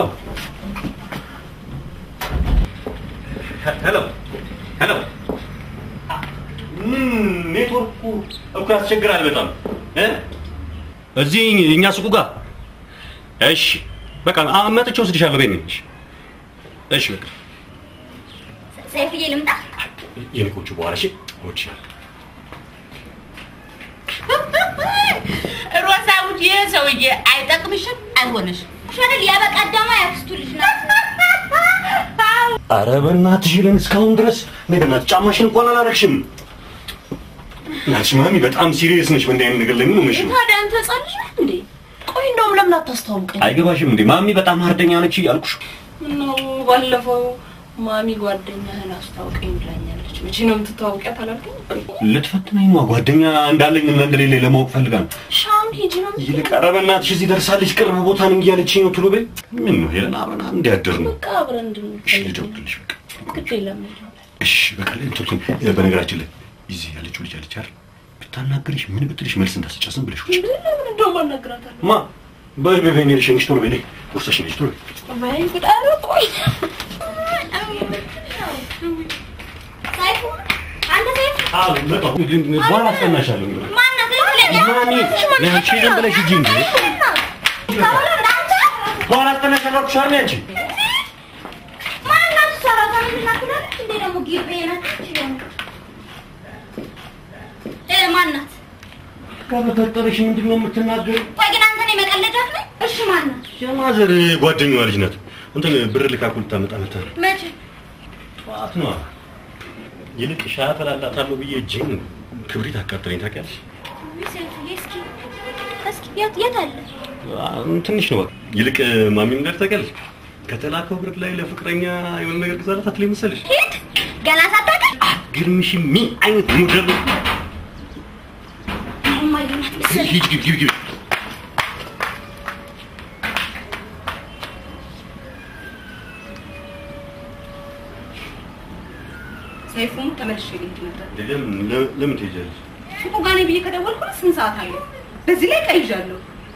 ሄ- ሄሎ ሄሎ ምን ኔትወርኩ እኮ ያስቸግራል በጣም እ እዚህ እኛ ሱቁ ጋር እሺ በቃ አ- መጥቼ ወስድሻለሁ ቤት ነኝ እሺ እሺ በቃ ሰይፍዬ ልምጣ። የልቆቹ በኋላ እሺ እወድሻለሁ ሮሳውት ይህ ሰውዬ አይጠቅምሽም፣ አይሆንሽም። ሸነል ያበቀደማ ያክስቱ ልጅ ናት። አረ በእናትሽ ለን እስካሁን ድረስ እኔ በእናትሽ ጫማሽን እንኳን አላረግሽም እናትሽ ማሚ በጣም ሲሪየስ ነሽ በእንዲህ አይነት ነገር ላይ ምን ሆነሽ ነው ታዲያ አንተ ህፃን ልጅ ነህ እንዴ? ቆይ እንደውም ለምን አታስተዋውቀኝ? አይገባሽም እንዴ ማሚ በጣም ሀርደኛ ነች እያልኩሽ ምነው ባለፈው ማሚ ጓደኛህን አስታውቀኝ ብላኛለች። መቼ ነው የምትተዋወቂያት አላልከኝ? ልትፈትነኝ ነው ጓደኛ እንዳለኝ እና እንደሌለ ለማወቅ ፈልጋ ነው ሻውን ሂጂ ነው ይልቅ ኧረ በእናትሽ እዚህ ደርሳለች ቅርብ ቦታ ነኝ እያለችኝ ነው ቶሎ በይ ምን ነው ሄለን አብረን እንዲያደር ነው በቃ አብረን እሺ እንድንፈልግ ልደውልልሽ በቃ ግድ የለም እሺ በቃ ላይ እንትን በነገራችን ላይ እዚህ ያለችው ልጅ አለች አይደል ብታናግርሽ ምን ብትልሽ መልስ እንዳትሰጫ ዝም ብለሽ ውጭ ለምን እንደውም አናግራታለሁ። ማ በይ በይ በይ እኔ ልሸኝሽ ቶሎ በይ ነይ ቁርሰሽን ይዤ ቶሎ በይ ወይ ጉድ! ኧረ ቆይ ሰይፉ አንተ ሰይፉ አዎ መጣሁ በኋላ አስጠናሻለሁ እንግዲህ ማናት? ልትለኝ ማሚ ነይ አንቺ ዝም ብለሽ ሂጂ እንጂ በኋላ አስጠናሻለሁ አልኩሽ አይደል አንቺ ማናት? ሰራተኛ ናት ትላለች እንዴ? ደግሞ ጊቤ ናት ደግሞ እ ማናት? ከበፈጠረሽ ምንድን ነው የምትናገሪው ቆይ ግን አንተ ነው የመቀለጃት ነኝ? እሺ ማናት? የማዘር ጓደኛዋ ልጅ ናት እንትን ብር ልካ እኮ ልታመጣ መጣ ነው መቼ? ጠዋት ነዋ ይልቅ ሻይ አፈላላታለሁ ብዬ እጄን ክብሪት አቃጠለኝ ታውቂያለሽ ውይ ሰይፉዬ፣ እስኪ እስኪ የት የት አለ? ትንሽ ነው በቃ ይልቅ ማሚ ምን እንዳለች ታውቂያለሽ ከተላከው ብር ላይ ለፍቅረኛ የሆነ ነገር ግዛላት አትለኝ መሰለሽ ሂድ ገና ሳታውቅ ግርምሽ ምን አይነት ሞዴል ነው እማዬ ናት መሰለኝ። ሂጂ ግቢ ግቢ ግቢ ሰይፉም ተመልሼ ልሄድ ነበር። ለምን ለ- ለምን ትሄጃለሽ ሱቁ ጋር ነኝ ብዬ ከደወልኩ ስንት ሰዓት አለ? በዚህ ላይ ቀይዣለሁ።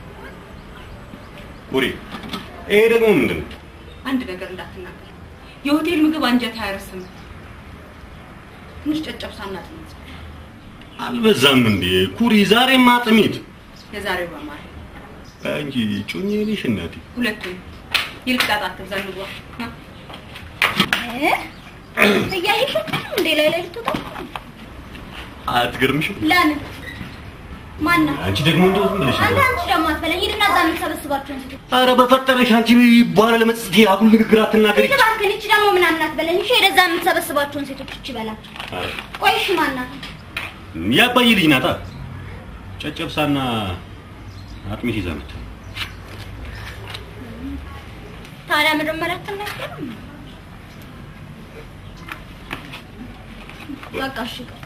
ቡሪ ይሄ ደግሞ ምንድን ነው አንድ ነገር እንዳትናገር። የሆቴል ምግብ አንጀት አያረስም። ትንሽ ጨጨብሳና ጥሚት አልበዛም እንዴ ኩሪ ዛሬማ አጥሚት የዛሬው በማር አንቺ ጮኜ ነሽ እናቴ ሁለቱም ይልቅ ጣጣ አትብዛ፣ እንግባ ና። እ? እያየሽ አትልም እንዴ? ላይ ላይ ልትወጣ አትገርምሽም ለምን? ማናት? አንቺ ደግሞ እንደው ዝም ብለሽ አንተ አንቺ ደግሞ አትበለኝ። ሂድና እዛ የምትሰበስባቸውን ሴቶች ኧረ በፈጠረሽ አንቺ በኋላ ለመጽት አጉል ንግግር አትናገሪ እባክህን፣ ይቺ ደግሞ ምናምን አትበለኝ። እሺ ሄደህ እዛ የምትሰበስባቸውን ሴቶች እቺ በላቸው። ኧረ ቆይ እሺ ማናት? ያባዬ ልጅ ናታ ጨጨብሳና አጥሚት ይዛ መጣ ታዲያ መጀመሪያ አትናገርም? በቃ እሺ ይቅርታ።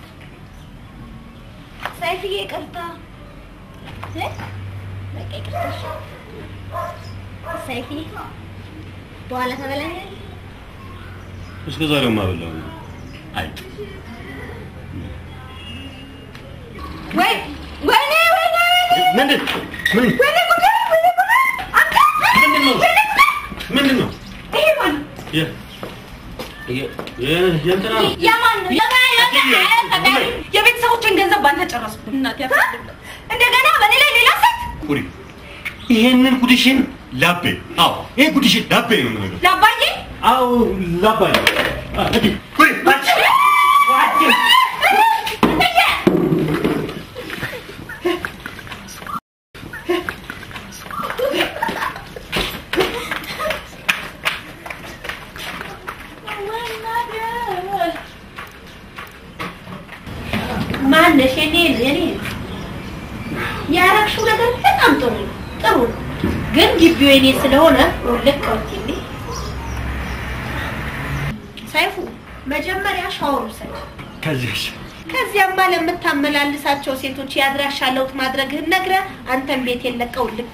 ሰይፍዬ ይቅርታ። እ? በቃ ይቅርታ እሺ። ሰይፍዬ በኋላ ተበላኛለህ። እስከ ዛሬው ማበላው አይ ወይ ወይኔ ወይኔ ምንድን ምን ምንድን ነው ምንድን ነው ይሄ ማን የ- የ- የ- የእንትና ነው የማን ነው? የማን ነው? የቤተሰቦችን ገንዘብ ባንተ ጨረስኩ። እናቴ አትፈልግም። እንደገና በኔ ላይ ሌላ ሴት ኩሪ ይሄንን ጉድሽን ላቤ አዎ ይሄ ጉድሽን ላቤ ነው የምነግርሽ ላባዬ አዎ ላባይ አ፣ እዲ፣ ኩሪ አንቺ ማነሽ? የኔ የኔ ያረግሽው ነገር በጣም ጥሩ ነው፣ ጥሩ ነው። ግን ግቢው የኔ ስለሆነ ልክ ወኪል ሰይፉ መጀመሪያ ሻወር ውሰድ። ከዚያስ ከዚያማ ለምታመላልሳቸው ሴቶች የአድራሻ ለውጥ ማድረግህን ነግረህ አንተን ቤት የለቀው ልቅ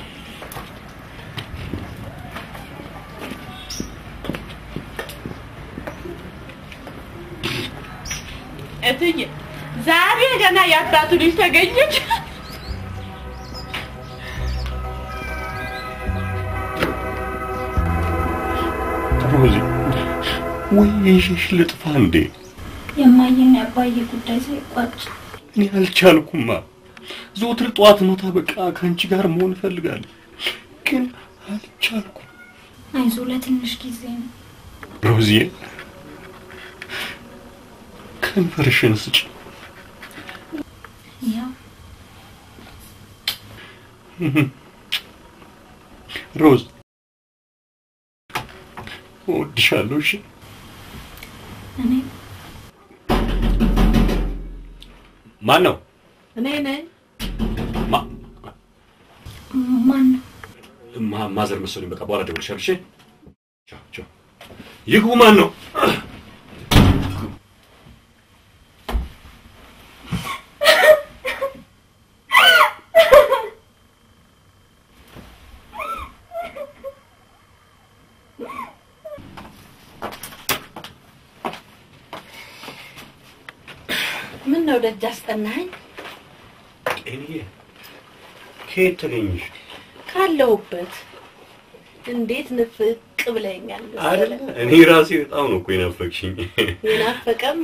እትዬ ዛሬ ገና የአባቱ ልጅ ተገኘች። ሮዚ ወይ ይሽሽ ልጥፋ እንዴ? የማየና የአባዬ ጉዳይ ሳይቋጭ እኔ አልቻልኩማ። ዘወትር ጠዋት ማታ በቃ ከአንቺ ጋር መሆን እፈልጋለሁ፣ ግን አልቻልኩም። አይዞ ለትንሽ ጊዜ ነው። ሮዚዬ ከንፈርሽን ስጭ። ያው ሮዝ እወድሻለሁ። እሺ እኔ ማን ነው? እኔ ነኝ። ማ- ማን ነው? ማ- ማዘር መሰለኝ። በቃ በኋላ እደውልልሻለሁ። እሺ ቻው ቻው። ይግቡ። ማን ነው? ምን ነው ደጅ አስጠናኸኝ? ጤንዬ ከየት ተገኘሽ? ካለሁበት እንዴት ንፍቅ ብለኛል አይደለ እኔ ራሴ በጣም ነው እኮ የናፈቅሽኝ። የናፈቀማ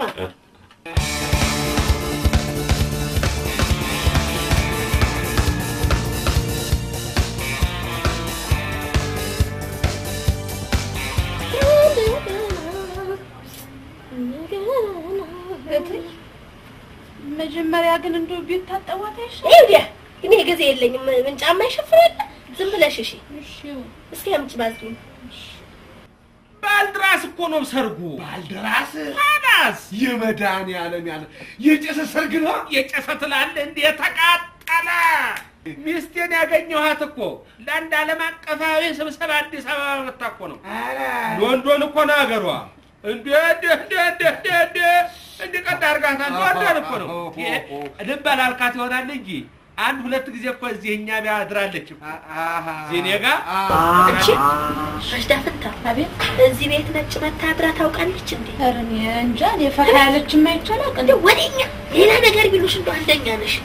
መጀመሪያ ግን እንደው ቤት ታጠቧት አይሻልም? ይኸውልህ እኔ ጊዜ የለኝም። ምን ጫማ ይሸፍናል? ዝም ብለሽ እሺ። እስኪ አምጪ ባዝሊን። ባልድራስ እኮ ነው ሰርጉ። ባልደራስ ታዲያስ የመድኃኒዓለም ያለ የጨሰ ሰርግ ነው። የጨሰ ትላለህ እንዴ? የተቃጠለ ሚስቴን ያገኘኋት እኮ ለአንድ ዓለም አቀፋዊ ስብሰባ አዲስ አበባ መታ እኮ ነው። ሎንዶን እኮ ነው ሀገሯ። እንዴ እንዴ እንዴ እንዴ እንዴ እንዴ እንዴ ቀጥ አድርጋታል። ሎንዶን እኮ ነው። ልብ አላልካት ይሆናል እንጂ አንድ ሁለት ጊዜ እኮ እዚህ እኛ ቤት አድራለች እኮ እዚህ እኔ ጋር አንቺ ረሽዳ ፍታ አቤት እዚህ ቤት ነጭ መታ አድራ ታውቃለች እንዴ? ኧረ እኔ እንጃ እኔ ፈታ ያለች የማይቻላል እንደ ወደኛ ሌላ ነገር ቢሉሽ እንደው አንደኛ ነሽ።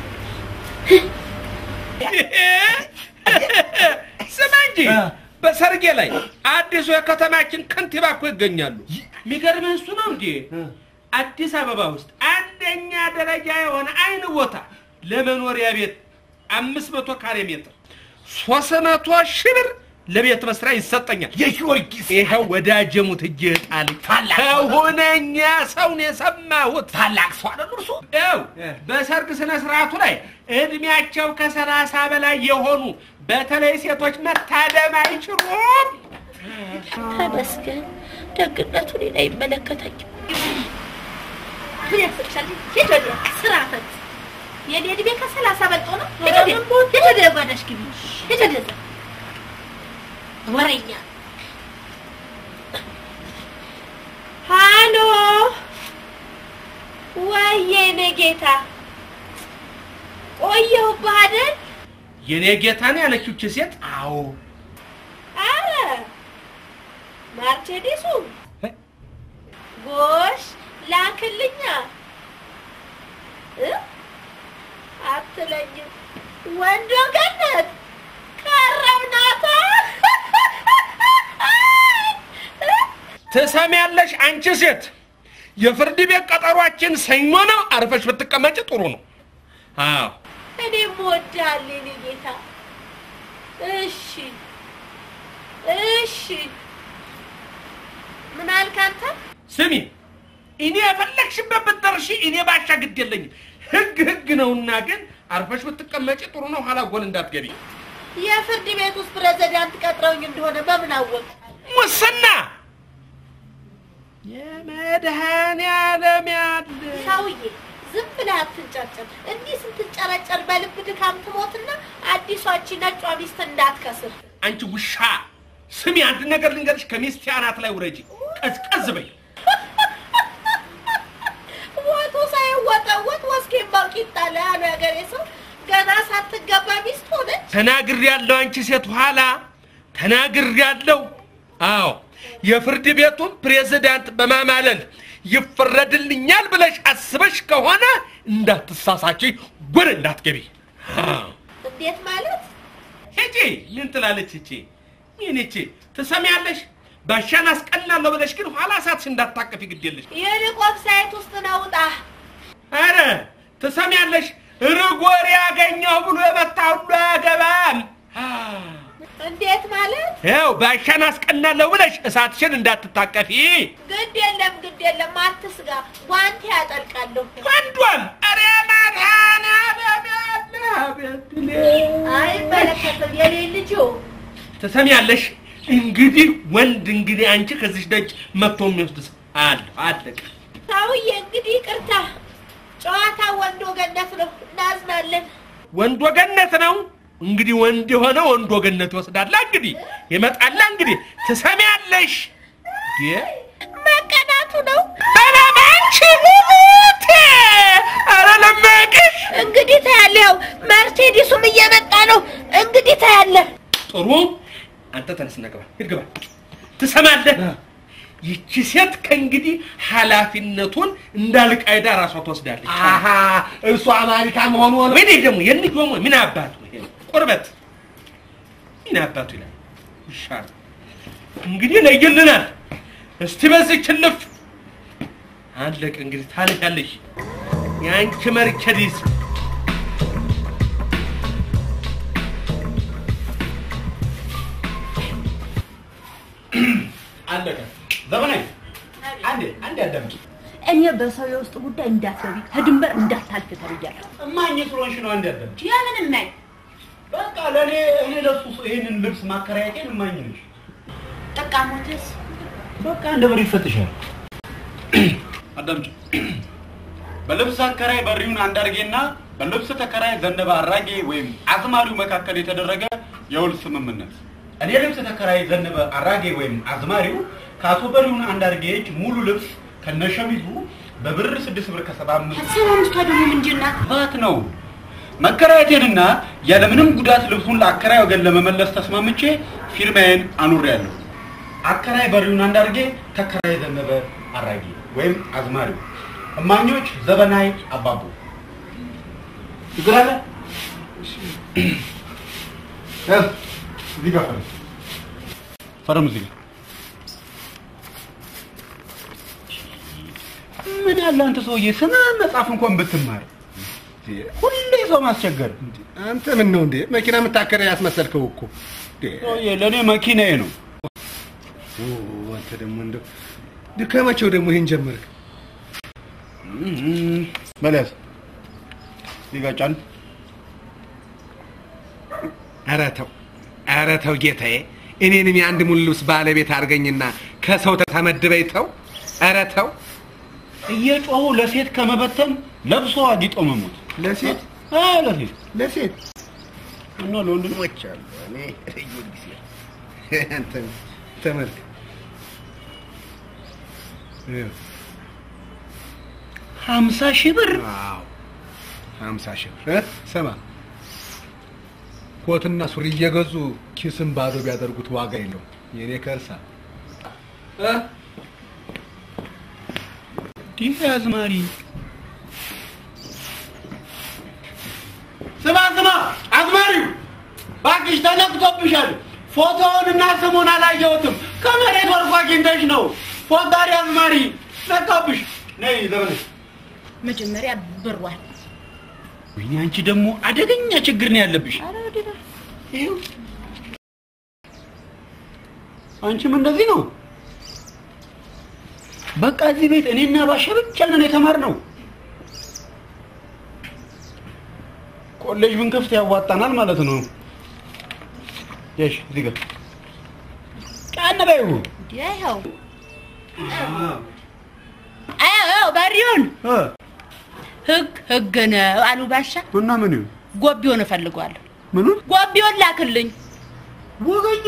ስማ እንጂ በሰርጌ ላይ አዲሱ የከተማችን ከንቲባ እኮ ይገኛሉ። የሚገርምህ እሱ ነው እንጂ አዲስ አበባ ውስጥ አንደኛ ደረጃ የሆነ አይን ቦታ ለመኖሪያ ቤት አምስት መቶ ካሬ ሜትር ሶስት መቶ ሺህ ብር ለቤት መስሪያ ይሰጠኛል። የጊዮርጊስ ይኸው ወዳጄ ሙት እጄ ጣልኝ ከሁነኛ ሰውን የሰማሁት ታላቅ ሰው አይደሉ እርሱ? ይኸው በሰርግ ስነ ስርዓቱ ላይ እድሜያቸው ከሰላሳ በላይ የሆኑ በተለይ ሴቶች መታደም አይችሉም። ተመስገን ደግነቱ እኔን አይመለከተኝም። ምን ያስብሻል? ሂድ ወዲያ ስራ ፈት የኔ እድሜ ከሰላሳ በልጦ ነው። ሂድ ወዲያ ሂድ ወዲያ ጓዳሽ ግቢ ሂድ ወዲያ እዛ ወሬኛ ሃሎ ወይዬ እኔ ጌታ ቆየሁብህ አይደል? የኔ ጌታ ነው ያለችው ይህች ሴት። አዎ አረ ማርቼዲሱ ጎሽ ላክልኛ እ አትለኝም ወንዶ ገነት ከረምናታ ትሰሚያለሽ አንቺ ሴት፣ የፍርድ ቤት ቀጠሯችን ሰኞ ነው። አርፈሽ ብትቀመጭ ጥሩ ነው። አዎ እኔም እወድሃለሁ የኔ ጌታ። እሺ እሺ ምን አልክ አንተ? ስሚ፣ እኔ የፈለግሽበት ብትደርሺ እኔ ባሻ ግድ የለኝም። ህግ ህግ ነውና፣ ግን አርፈሽ ብትቀመጪ ጥሩ ነው። ኋላ ጎል እንዳትገቢ። የፍርድ ቤት ውስጥ ፕሬዝዳንት ቀጥረውኝ እንደሆነ በምን አወቅ? ሙስና የመድኃኔዓለም ያለ ሰውዬ ዝም ብለህ አትንጨርጨር። እንዲህ ስትንጨረጨር በልብ ድካም ትሞትና አዲሷቺ ነጯ ሚስት እንዳትከስር። አንቺ ውሻ ስሚ፣ አንድ ነገር ልንገርሽ፣ ከሚስቴ አናት ላይ ውረጂ፣ ቀዝቀዝ በይ። ወጡ ሳይወጠወጥ ወስኬን ባቂጣ ላይ ያሉ ያገሬ ሰው ገና ሳትገባ ሚስት ሆነች። ተናግር ያለው አንቺ ሴት ኋላ ተናግር ያለው። አዎ የፍርድ ቤቱን ፕሬዝዳንት በማማለል ይፈረድልኛል ብለሽ አስበሽ ከሆነ እንዳትሳሳች፣ ወደ እንዳትገቢ። አዎ እንዴት ማለት? ሂጂ። ምን ትላለች እቺ? ምን እቺ ትሰሚያለሽ? ባሻን አስቀላለሁ ብለሽ ግን ኋላ እሳትሽ እንዳታቀፊ ግድ የለሽ። ይልቅ ዌብሳይት ውስጥ ነው ውጣ። አረ ትሰሚያለሽ? ርጎር ያገኘው ብሎ የመታ ሁሉ አያገባም። እንዴት ማለት? ያው ባሻን አስቀናለሁ ብለሽ እሳትሽን እንዳትታቀፊ። ግድ የለም ግድ የለም አትስጋ፣ ጓንቴ ያጠልቃለሁ። ወንዷም አረ አይመለከትም የኔ ልጅ ትሰሚያለሽ? እንግዲህ ወንድ እንግዲህ አንቺ ከዚች ደጅ መጥቶ የሚወስድ ሰው አለ አለቀ። ሰውዬ እንግዲህ ይቅርታ፣ ጨዋታ ወንድ ወገነት ነው፣ እናዝናለን። ወንድ ወገነት ነው እንግዲህ ወንድ የሆነ ወንድ ወገነት ይወስዳላ። እንግዲህ ይመጣላ። እንግዲህ ትሰሚያለሽ? የ መቀናቱ ነው። በለማንቺ ሙሙቴ አረ ለመቅሽ እንግዲህ ታያለህ፣ ያው መርሴዲሱም እየመጣ ነው። እንግዲህ ታያለህ። ጥሩ አንተ ተነስና ግባ፣ ሂድ ግባ። ትሰማለህ? ይቺ ሴት ከእንግዲህ ኃላፊነቱን እንዳልቃይዳ ራሷ ትወስዳለች። አሀ እሱ አሜሪካ መሆኑ ሆነ። ወይኔ ደግሞ የልጅ ደግሞ ምን አባቱ ይሄ ነው? ቁርበት ምን አባቱ ይላል። ይሻል እንግዲህ ለይልናል። እስቲ በዚህ ችልፍ አለቅ። እንግዲህ ታለያለሽ የአንቺ መርቸዲስ አለቀ። ዘመናዊ አንዴ አንዴ አዳምጪ። እኔ በሰው የውስጥ ጉዳይ እንዳትገቢ ከድንበር እንዳታልፍ ተብያለሁ። እማኝ ስለሆንሽ ነው። አንዴ አዳምጪ። የምን እማኝ? በቃ ለእኔ እኔ ለሱ ይህንን ልብስ ማከራየቴን እማኝ ነሽ። ጠቃሞትስ በቃ እንደ ብር ይፈትሻል። አዳምጪ። በልብስ አከራይ በሪውን አንዳርጌና በልብስ ተከራይ ዘነበ አራጌ ወይም አዝማሪው መካከል የተደረገ የውል ስምምነት እኔ ልብስ ተከራይ ዘነበ አራጌ ወይም አዝማሪው ከአቶ በሪውን አንዳርጌ እጅ ሙሉ ልብስ ከነሸሚዙ በብር ስድስት ብር ከሰባ አምስት ሰባ አምስቷ ደግሞ ምንድን ናት? ባት ነው መከራየቴንና ያለምንም ጉዳት ልብሱን ለአከራይ ወገን ለመመለስ ተስማምቼ ፊርማዬን አኑሬያለሁ። አከራይ በሪውን አንዳርጌ፣ ተከራይ ዘነበ አራጌ ወይም አዝማሪው። እማኞች ዘበናይ አባቡ። ችግር አለ? ያዝ፣ እዚህ ጋር ፈርም። ፈርም እዚህ ጋር። ምን ያለ አንተ ሰውዬ ስነ መጽሐፍ እንኳን ብትማር ሁሌ ሰው ማስቸገር። አንተ ምን ነው እንዴ መኪና የምታከራይ ያስመሰልከው እኮ እንዴ! ሰውዬ ለእኔ መኪናዬ ነው። ኦ፣ አንተ ደግሞ እንደው ድ- ከመቼው ደግሞ ይሄን ጀመርክ? በለስ እዚህ ጋር ጫን። ኧረ ተው ኧረ ተው ጌታዬ፣ እኔንም የአንድ ሙሉ ልብስ ባለቤት አድርገኝና ከሰው ተመድበኝ ተው። ኧረ ተው እየጮሁ ለሴት ከመበተን ለብሶ አጊጦ መሞት። ለሴት አዎ ለሴት ለሴት እና ለወንድ ነው። ሞች አሉ። እኔ ልዩ ጊዜ አንተ ተመልክ ይኸው፣ ሀምሳ ሺህ ብር አዎ ሀምሳ ሺህ ብር እ? ስማ ኮትና ሱሪ እየገዙ ኪስን ባዶ ቢያደርጉት ዋጋ የለውም። የኔ ከርሳ እ? ይህ አዝማሪ ስማ ስማ፣ አዝማሪው እባክሽ ተነክቶብሻል። ፎቶውን እና ስሙን አላየሁትም። ከመሬት ወርቆ አግኝተሽ ነው። ፎታሪ አዝማሪ ነካብሽ። ነይ ዘመነሽ። መጀመሪያ ብሯል። ወይኔ አንቺ ደግሞ አደገኛ ችግር ነው ያለብሽ። ይኸው አንቺም እንደዚህ ነው። በቃ እዚህ ቤት እኔና ባሻ ብቻ ነን የተማርነው። ኮሌጅ ብንከፍት ያዋጣናል ማለት ነው። እሺ፣ እዚህ ጋር ጫን በይው። ይኸው አዎ በሪውን እ ህግ ህግ ነው አሉ ባሻ። እና ምን ይሁን ጎቢውን እፈልገዋለሁ። ምኑን ጎቢውን ላክልኝ። ወገኝ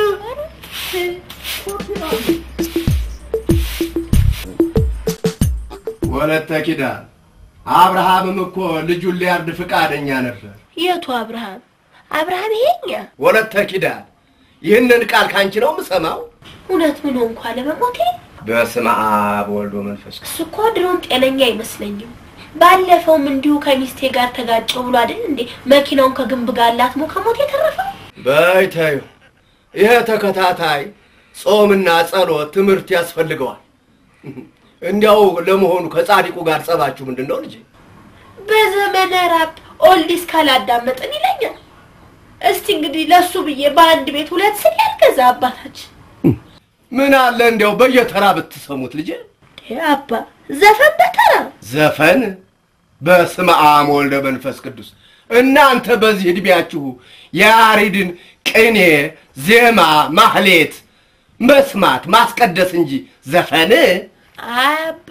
ወለተ ኪዳን አብርሃምም እኮ ልጁን ሊያርድ ፍቃደኛ ነበር። የቱ አብርሃም? አብርሃም ይሄኛ ወለተ ኪዳን ይህንን ቃል ካንቺ ነው የምሰማው። እውነት ምን ሆንኩ አለመሞቴ? በስመ አብ ወልድ ወመንፈስ ቅዱስ። እሱ እኮ ድሮም ጤነኛ አይመስለኝም። ባለፈውም እንዲሁ ከሚስቴ ጋር ተጋጨው ብሎ አይደል እንዴ መኪናውን ከግንብ ጋር ላትሞ ከሞት የተረፈው? በይ ተዩ። ይሄ ተከታታይ ጾምና ጸሎት ትምህርት ያስፈልገዋል። እንዲያው ለመሆኑ ከጻድቁ ጋር ጸባችሁ ምንድን ነው ልጄ? በዘመነ ራፕ ኦልዲስ ካላዳመጥን ይለኛል። እስቲ እንግዲህ ለሱ ብዬ በአንድ ቤት ሁለት ስል ያልገዛ አባታችን ምን አለ እንዲያው በየተራ ብትሰሙት ልጄ። ይሄ አባ ዘፈን በተራ ዘፈን በስመ አብ ወልደ መንፈስ ቅዱስ። እናንተ በዚህ እድሜያችሁ የያሬድን ቅኔ፣ ዜማ፣ ማህሌት መስማት ማስቀደስ እንጂ ዘፈን አባ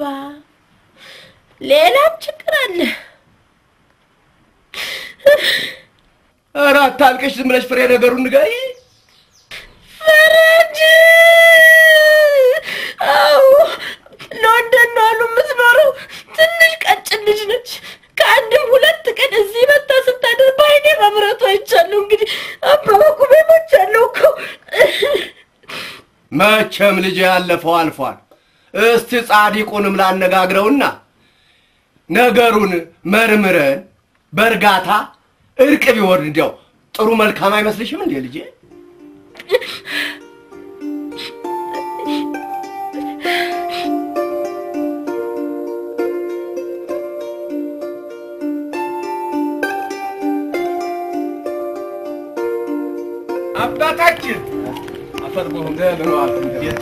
ሌላም ችግር አለ። ኧረ አታልቅሽ፣ ዝም ብለሽ ፍሬ ነገሩን ንገሪ። ፈረንጅ አዎ ሎንደን ነው አሉ የምትኖረው። ትንሽ ቀጭን ልጅ ነች። ከአንድም ሁለት ቀን እዚህ መታ ስታደር በአይኔ መምረቱ አይቻለሁ። እንግዲህ አባባኩ ቤሞች ያለው እኮ መቼም ልጅ ያለፈው አልፏል። እስቲ ጻዲቁንም ላነጋግረውና ነገሩን መርምረን በእርጋታ እርቅ ቢወርድ እንዲያው ጥሩ መልካም አይመስልሽም እንዴ ልጄ? አባታችን አፈር በሆነ እንደምን ዋልክ?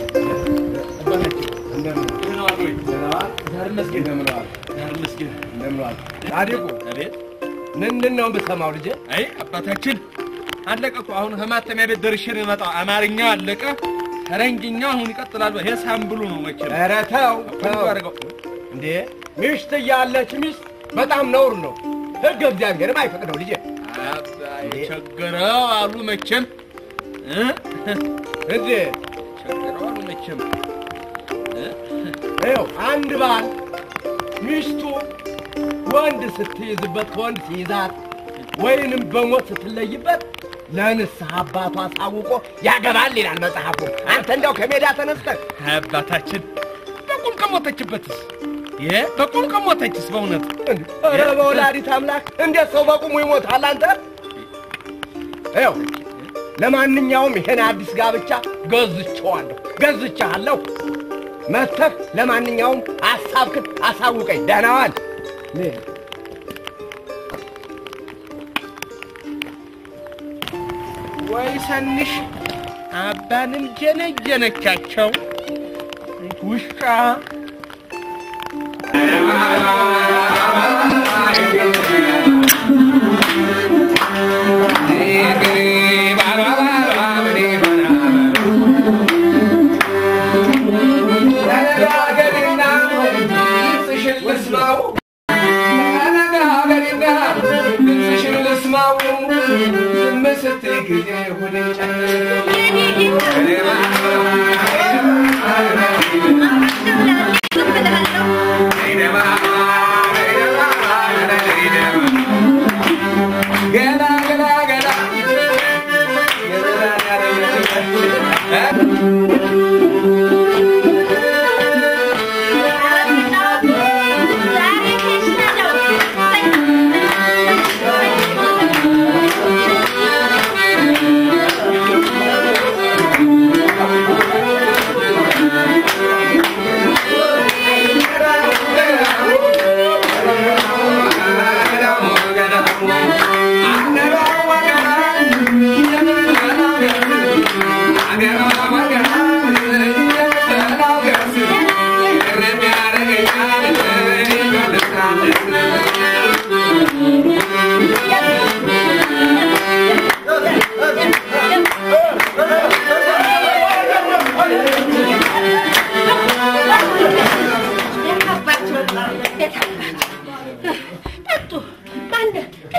ደህና ዋል ወይ? ዛሬ መስጊድ እንደምን ዋልክ? ዛሬ መስጊድ እንደምን ዋልክ? ጻዲቁ አቤት ምንድን ነው የምሰማው ልጄ? አይ አባታችን አለቀ እኮ አሁን ከማተሚያ ቤት ደርሼ ነው የመጣው። አማርኛው አለቀ፣ ፈረንጅኛው አሁን ይቀጥላል። ይሄ ሳምብሉ ነው መቼም ኧረ ተው ሁሉ ተው አድርገው እንዴ! ሚስት እያለች ሚስት በጣም ነውር ነው። ሕግ እግዚአብሔርም አይፈቅደው ልጄ። አባይ ቸገረው አሉ መቼም እ? እንዴ ቸገረው አሉ መቼም ይኸው አንድ ባል ሚስቱ ወንድ ስትይዝበት ከወንድ ሲይዛት ወይንም በሞት ስትለይበት ለንስሐ አባቱ አሳውቆ ያገባል ይላል መጽሐፉ። አንተ እንዲያው ከሜዳ ተነስተህ አባታችን በቁም ከሞተችበትስ ይሄ በቁም ከሞተችስ በእውነት ኧረ በወላዲት አምላክ እንዴት ሰው በቁሙ ይሞታል? አንተ ይኸው ለማንኛውም ይሄን አዲስ ጋብቻ ገዝቼዋለሁ፣ ገዝቼሃለሁ። መተህ ለማንኛውም ሀሳብክን አሳውቀኝ። ደህና ዋል። ወይ ሰንሽ አባንም ጀነጀነቻቸው ውሻ ተነጋገሪና ድምፅሽን ልስማው፣ ተነጋገሪና ድምፅሽን ልስማው። ዝም ስትይ ጊዜ ሆዴ ገላ ገላ ገላ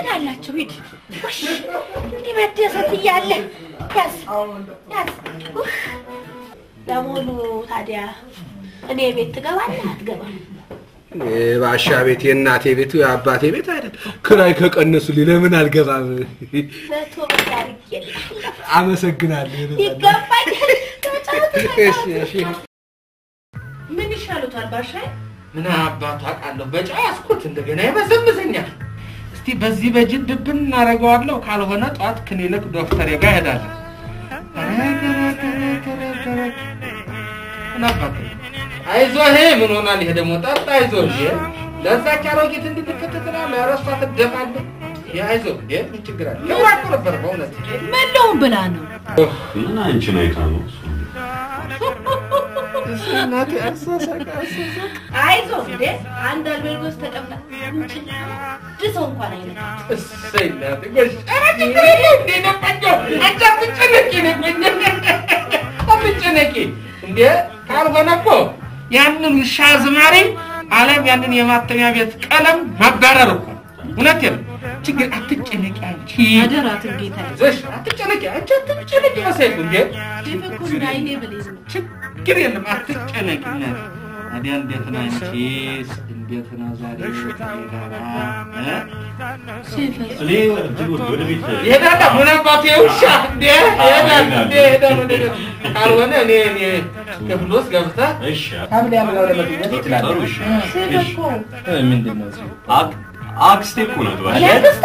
ትሄዳላችሁ። ሂድ ውሽ እንዲህ መደሰት እያለ ያዝ ያዝ። ኡፍ። ለመሆኑ ታዲያ እኔ ቤት ትገባለህ አትገባም? ባሻ ቤት የእናቴ ቤቱ የአባቴ ቤት አይደል? ክራይ ከቀነሱልኝ ለምን አልገባም? መቶ ብር አድርጌልሃለሁ። አመሰግናለሁ። ይገባኛል። ተጫወቱ፣ እሺ፣ ተጫወቱ። እሺ። ምን ይሻሉታል ባሻይ? ምን አባቱ አውቃለሁ። በጨው ያስኩት እንደገና ይመዘምዘኛል። እስቲ በዚህ በጅብ ድብን እናደርገዋለሁ። ካልሆነ ጠዋት ክሊኒክ ዶክተር ጋር እሄዳለሁ። ምን አባቱ አይዞህ፣ ምን ሆናል? ይሄ ደግሞ ጠጣ። አይዞህ እንዴ ለዛች አሮጊት እንድትከት ትላለህ። ኧረ እሷ ትደፋለህ። ይሄ አይዞህ እንዴ ምን ችግር አለ? ክብራ እኮ ነበር በእውነት መለውን ብላ ነው ምን አንቺን አይታ ነው እሱ? እናቴ አሳሳቅ አሳሳቅ አይዞህ እንዴ አንድ አልቤርጎ ውስጥ ተቀምጣ አንድ ሰው እንኳን አይነት እሰይ እናቴ ጎሽ። ኧረ ችግር የለም እንዴ ነው ቆንጆ። አንቺ አትጨነቂ ነው ቆንጆ። አትጨነቂ እንዴ ካልሆነ እኮ ያንን ውሻ አዝማሪ አለም ያንን የማተሚያ ቤት ቀለም ማባረር እኮ እውነቴን ነው። ችግር አትጨነቂ አንቺ አደራትን ጌታ ይዘሽ አትጨነቂ አንቺ አትጨነቂ መሳይቱ እንዴ ዲፍኩ እንዳይኔ ብሌዝ ነው ችግር የለም አትጨነቂ እናቴ። ታዲያ እንዴት ነው አንቺስ? እንዴት ነው ዛሬ ጋራ እ? እኔ እንትን ወደ ወደ ቤት ይሄዳል ምን አባቴ ውሻ እንዴ ይሄዳል እንዴ ይሄዳል ወደ ቤት። ካልሆነ እኔ እኔ ክፍል ውስጥ ገብተህ እሺ ሐምሌ አብላው ለመገኘት ይችላል። ጥሩ እሺ ሲፈኮ ምንድን ነው እሱ? አክ- አክስቴ እኮ ናት ባሻ ያደስታ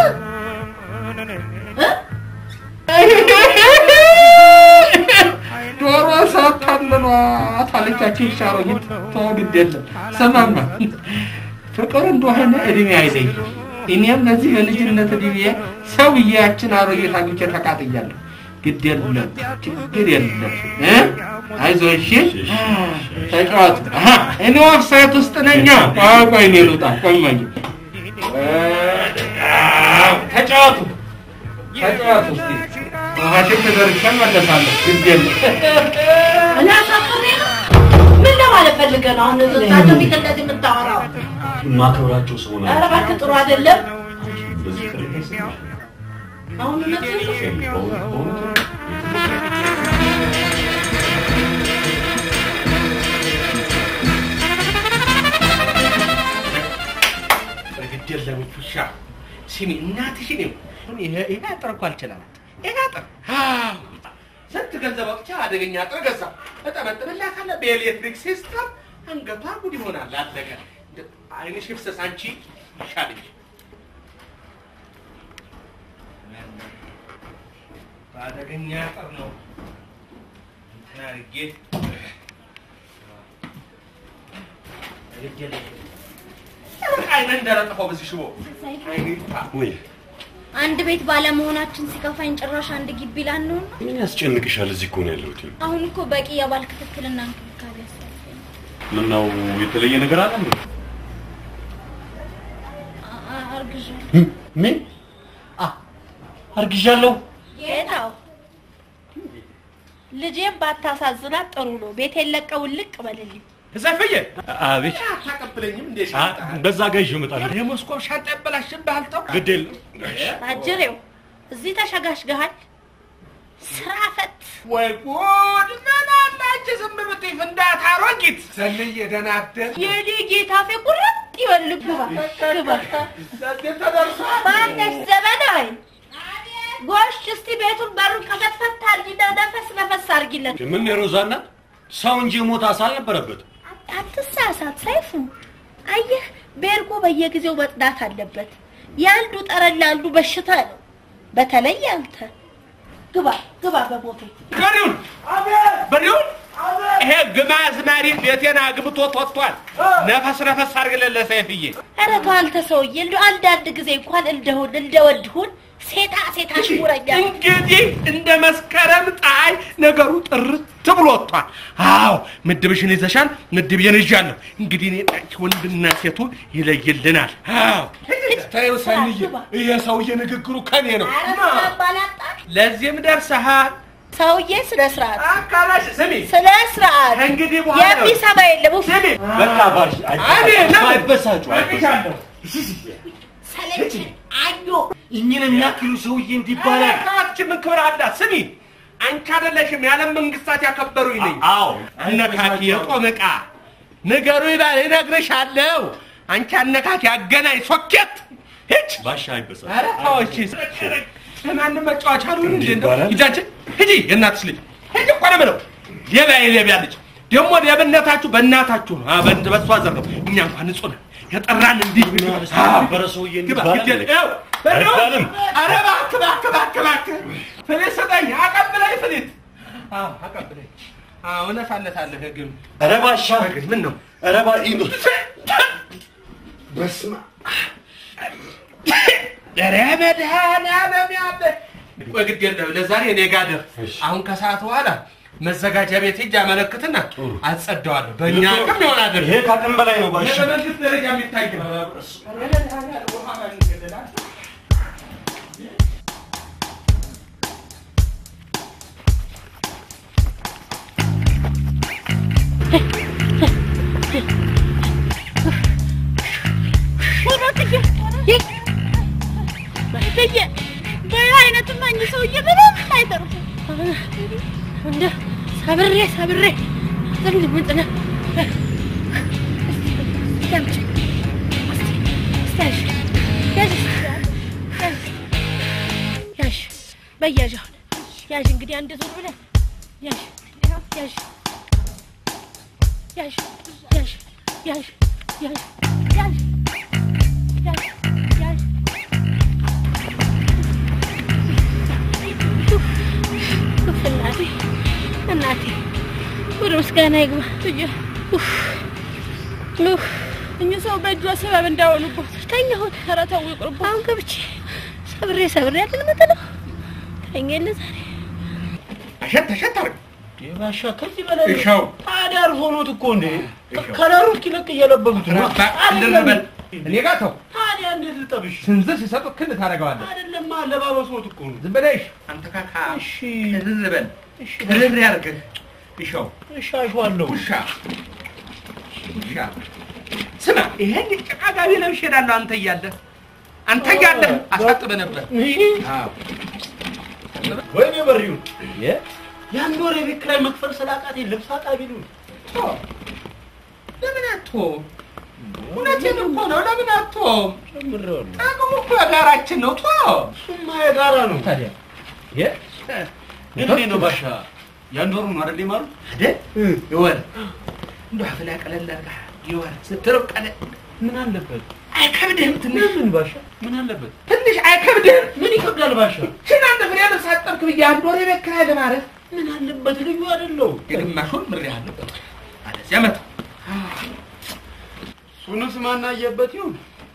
ዶሮ ሳታልሏት አለቻቸው ሻሮጊት ተወግድ የለም ሰማማ ፍቅር እንደሆነ እድሜ አይለይ እኔም ለዚህ በልጅነት እድሜ ሰው ብዬያችን አሮጌት አግኝቼ ተቃጥያለሁ ግድ የለም ችግር የለም እ? አይዞህ እሺ ተጫወቱ አሀ፣ እኔ ኦፍሳይት ውስጥ ነኛ ቆይ ቆይ እኔ ልውጣ ቆይ ቆይ ተጫወቱ ተጫወቱ እስኪ ውሃሽን ተደርሻ እመለሳለሁ ግድ የለም እኔ አሳፍሬ ነው ምን ለማለት ፈልገህ ነው አሁን እዛቸው ፊት እንደዚህ የምታወራው ማከብራቸው ሰው ኧረ ናቸው እባክህ ጥሩ አይደለም በዚህ ቅር ይመስላል አሁን እውነትህን ነው በእውነት በእውነት ግድ የለም ውሻ ስሚ እናትሽን ይሁን ይሄ ይሄ አጥር እኮ አልችላላት ይሄ አጥር አዎ ስንት ገንዘብ አውጥቼ አደገኛ አጥር ገዛ እጠመጥምላታለሁ በኤሌክትሪክ ሲስተም አንገቷ ጉድ ይሆናል አለቀ እንደ- አይንሽ ይፍሰስ አንቺ ይሻልሽ በአደገኛ አጥር ነው እንትን አድርጌ ግድ የለም አይነ እንደረጠፈው በዚህ ሽቦ አይኔ ይጥፋ ወይ አንድ ቤት ባለመሆናችን ሲከፋኝ ጭራሽ አንድ ግቢ ላንሆን ነው። ምን ያስጨንቅሻል? እዚህ እኮ ነው ያለሁት። አሁን እኮ በቂ የባል ክትትልና እንክብካቤ ያስፈልገኝ። ምነው የተለየ ነገር አለ እንዴ? አ- አ- አርግዣለሁ። ምን አርግዣለሁ? ጌታው ልጄም ባታሳዝናት ጥሩ ነው። ቤቴን ለቀው ልቅ በልልኝ። ዘፍዬ አቤት አታቀብለኝም እንዴ አ- በዛ ጋር ይዤው እመጣለሁ። የሞስኮ ሻንጣ ያበላሽብሃል ተው ግድ የለም አጅሬው እዚህ ተሸጋሽገሃል። ስራ ፈት ወይ ጉድ ምን አለ አንቺ ዝም ብትይ ፍንዳታ አሮጊት ሰልዬ ደህና አደር የኔ ጌታ ፌ ቁርጥ ይበል ግባ ግባ ለዚህ ተደርሷል ማነሽ ዘመናዊ ጎሽ እስቲ ቤቱን በሩን ከፈትፈት አድርጊና ነፈስ ነፈስ አድርጊለት። ምን የሮዛና ሰው እንጂ ሞት አሳ አልነበረበትም። አትሳሳት ሰይፉ። አየህ ቤርጎ በየጊዜው መጽዳት አለበት። የአንዱ ጠረን ለአንዱ በሽታ ነው። በተለይ አንተ ግባ ግባ በቦቴ በሪውን በሪውን ይሄ ግማዝ ማሪ ቤቴን አግብቶት ወጥቷል ነፈስ ነፈስ አድርግለት ለሰይፍዬ ኧረ ተው አንተ ሰውዬ እንደው አንዳንድ ጊዜ እንኳን እንደሁን እንደወድሁን ሴታ ሴታ ሽሙረኛ እንግዲህ እንደ መስከረም ፀሐይ ነገሩ ጥርት ብሎ ወጥቷል። አዎ ምድብሽን ይዘሻል፣ ምድብዬን ይዣለሁ። እንግዲህ እኔ አንቺ ወንድና ሴቱ ይለይልናል። አዎ ተይው ሰልዬ፣ ይሄ ሰውዬ ንግግሩ ከኔ ነው። ኧረ ባላጣ ለዚህም ደርሰሃል። ሰውዬ ስነ ስርዓት አካላሽ ስሚ፣ ስነ ስርዓት ከእንግዲህ በኋላ የሚሰማ የለም ውፍ ስሚ፣ በቃ ባሽ አቤት፣ ለምን? አይበሳጩ አይበሳጩ። አግኝቻለሁ። ሰለቸኝ አዮ እኝን የሚያክሉ ሰውዬ እንዲህ ይባላል። ካችን ምን ክብር አላት? ስሚ አንቺ አይደለሽም የዓለም መንግስታት ያከበሩኝ ነኝ። አዎ አነካኪ የቆመ ዕቃ ንገሩ ይላል እነግርሻለሁ። አንቺ አነካኪ አገናኝ ሶኬት ሂጅ። ባሻ አይበሳል። ኧረ ተው እሺ። ለማንም መጫወቻ አልሆን እንዴ? ይባላል። ሂጃችን ሂጂ፣ የእናትሽ ልጅ ሂጂ እኮ ነው የምለው። ሌባ የሌቢያ ልጅ ደግሞ ሌብነታችሁ በእናታችሁ ነው። አ በእንት በሷ ዘር ነው። እኛ እንኳን ንጹህ ነን። የጠራን እንዲህ ነበረ ሰውዬ እንዲህ ግባ ይባላል። ግድ የለ- ይኸው፣ በለው። አይባልም። ኧረ እባክህ እባክህ እባክህ እባክህ ፍሊት ስጠኝ፣ አቀብለኝ ፍሊት። አዎ አቀብለኝ። አዎ እነሳለታለህ ግን ኧረ ባሻ ምን ነው ኧረ ባ ይህ ነው። በስመ ኧረ መድኃኒዓለም ያለ ቆይ ግድ የለም ለዛሬ እኔ ጋር ደር አሁን ከሰዓት በኋላ መዘጋጃ ቤት ሂጅ አመለክትና አጸደዋለሁ በእኛ አቅም ይሆን አይደል ይሄ ከአቅም በላይ ነው ባሻ። በመንግስት ደረጃ የሚታይ ነው አይነትማ እኚህ ሰውዬ ምንም አይተርፉም። እንደ ሰብሬ ሰብሬ ሰብሬ ምንጥነ ያዥ በያዥ አሁን ያዥ እንግዲህ አንድ ዙር ብለህ ያዥ ያዥ ያዥ ያዥ ያዥ ያዥ ያዥ ያዥ ያዥ ኡፍ እናቴ እናቴ ወደ ምስጋና ይግባ። ኡፍ ኡፍ እኚህ ሰው በእጇ ሰበብ እንዳሆኑበት ተኛሁት። ኧረ ተው ይቅርቡ። አሁን ገብቼ ሰብሬ ሰብሬ ያለን መጠነው ተኛ የለ ዛሬ አሸት አሸት አድርግ ባሻ ከዚህ በላይ እሻው ታዲያ አልፎ ኖት እኮ እንዴ ከለሩ እስኪለቅ እየለበሱት ነው። እንድንበል እኔ ጋር ተው ታዲያ እንዴት ልጠብሽ? ስንዝር ሲሰጡት ክንድ ታደርገዋለህ አይደለም አለባበስዎት እኮ ነው። ዝም በለሽ አንተ ካካ እሺ ዝም በል ክርር ያድርግህ እሻው እሺ አሸዋለሁ። ውሻ ውሻ ስማ ይሄን ጭቃ ጋቢ ለብሼ እሄዳለሁ አንተ እያለህ አንተ እያለህ አሳጥበህ ነበር አዎ ወይኔ በሪው የአንድ ወር የቤት ኪራይ መክፈል ስላቃቴ ልብስ አጣቢ ነው። ለምን አትሆም እውነቴን እኮ ነው ለምን አትሆም ጨምሬዋለሁ። ጥቅሙ እኮ የጋራችን ነው ቶ እሱማ የጋራ ነው። ታዲያ ግን እንዴት ነው ባሻ የአንድ ወሩ ነው አይደል የማሩት? አይደል ይወር እንደው አፍላ ቀለል አድርጋ ይወር ስትርብ ቀለል ምን አለበት? አይከብድህም ትንሽ ምን ባሻ ምን አለበት? ትንሽ አይከብድህም ምን ይከብዳል ባሻ? ሽን አንድ ፍሬ ልብስ አጠብክ ብዬ አንድ ወር የቤት ኪራይ ለማለት ምን አለበት? ልዩ አይደለው? የግማሹን ምሬሃለሁ አለዚያ መተው እሱንስ ማናየበት ይሁን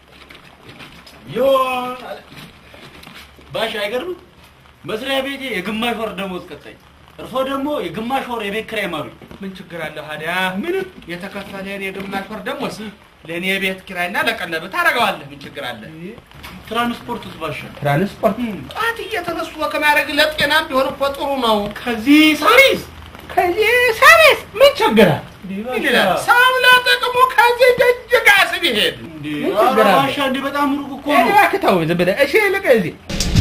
ይሆን አለ። ባሻ አይገርምም? መስሪያ ቤቴ የግማሽ ወር ደሞዝ ቀጣኝ፣ እርሶ ደግሞ የግማሽ ወር የቤት ኪራይ ማሩኝ። ምን ችግር አለው ታዲያ ምንም የተከፈለህን የግማሽ ወር ደሞዝ ለእኔ የቤት ኪራይና ለቀለብ ታደርገዋለህ ምን ችግር አለ ትራንስፖርትስ ባሻ? ትራንስፖርት ጠዋት እየተነሱ ከማድረግ ለጤናም ቢሆን እኮ ጥሩ ነው ከዚህ ሳሪስ ከዚህ ሳሬስ ምን ችግራል ባሻ? ይላል ሰው ለጥቅሙ ከዚህ ደጅ ጋር ስቢሄድ እንዴ ምን ኧረ ችግር አለ? ባሻ እንዴ በጣም ሩቅ እኮ ነው። እባክህ ተው ዝም ብለህ እሺ ልቅ እዚህ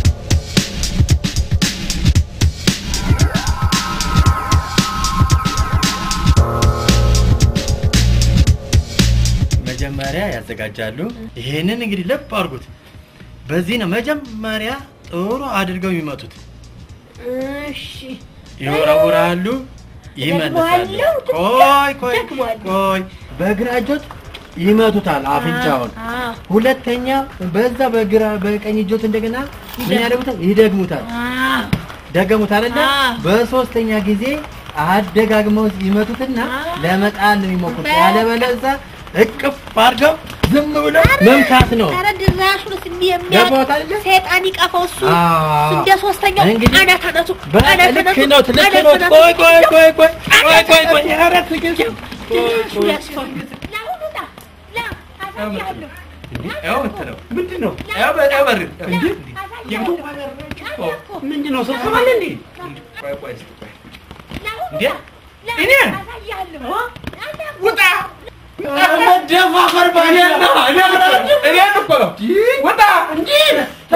መጀመሪያ ያዘጋጃሉ። ይሄንን እንግዲህ ልብ አድርጉት። በዚህ ነው መጀመሪያ ጥሩ አድርገው የሚመቱት። እሺ ይወረውራሉ፣ ይመልሳሉ። ደግመዋለሁ፣ ቆይ ቆይ ደግመዋለሁ። ቆይ፣ በግራ እጆት ይመቱታል አፍንጫውን። አዎ ሁለተኛ በዛ በግራ በቀኝ እጆት እንደገና ምን ያደርጉታል? ይደግሙታል። አዎ ደገሙት አይደለ? አዎ። በሶስተኛ ጊዜ አደጋግመው ይመቱትና ለመጣል ነው የሚሞክሩት። ያለበለዚያ እቅፍ አድርገው ዝም ብለው መምታት ነው። ኧረ ድራሹንስ የሚያውቅ ገባዎት አይደለ? ሰይጣን ይቀፈው እሱ አዎ። እንደ ሶስተኛው እንግዲህ አናት አናቱ በቃ አናት ልክ አናቱ ነው፣ ልክ አናት ነው። አናቱ ቆይ ቆይ ቆይ ቆይ ቆይ ቆይ ቆይ ኧረ ትዕግስት። ድራሹ ያስፈራል። ና ሁሉ ና ና አሳያለሁ ያው እንትነው ምንድን ነው ያው በ- ያው በር እንዴ አሳያለሁ ምንድን ነው ስብሰባ አለ እንዴ? ቆይ ቆይ እስኪ ቆይ ና ሁሉ እንዴ? ና እኔ? አሳያለሁ ውጣ መደፋፈር ባሻ እኔን እኮ ነው ውጣ እንጂ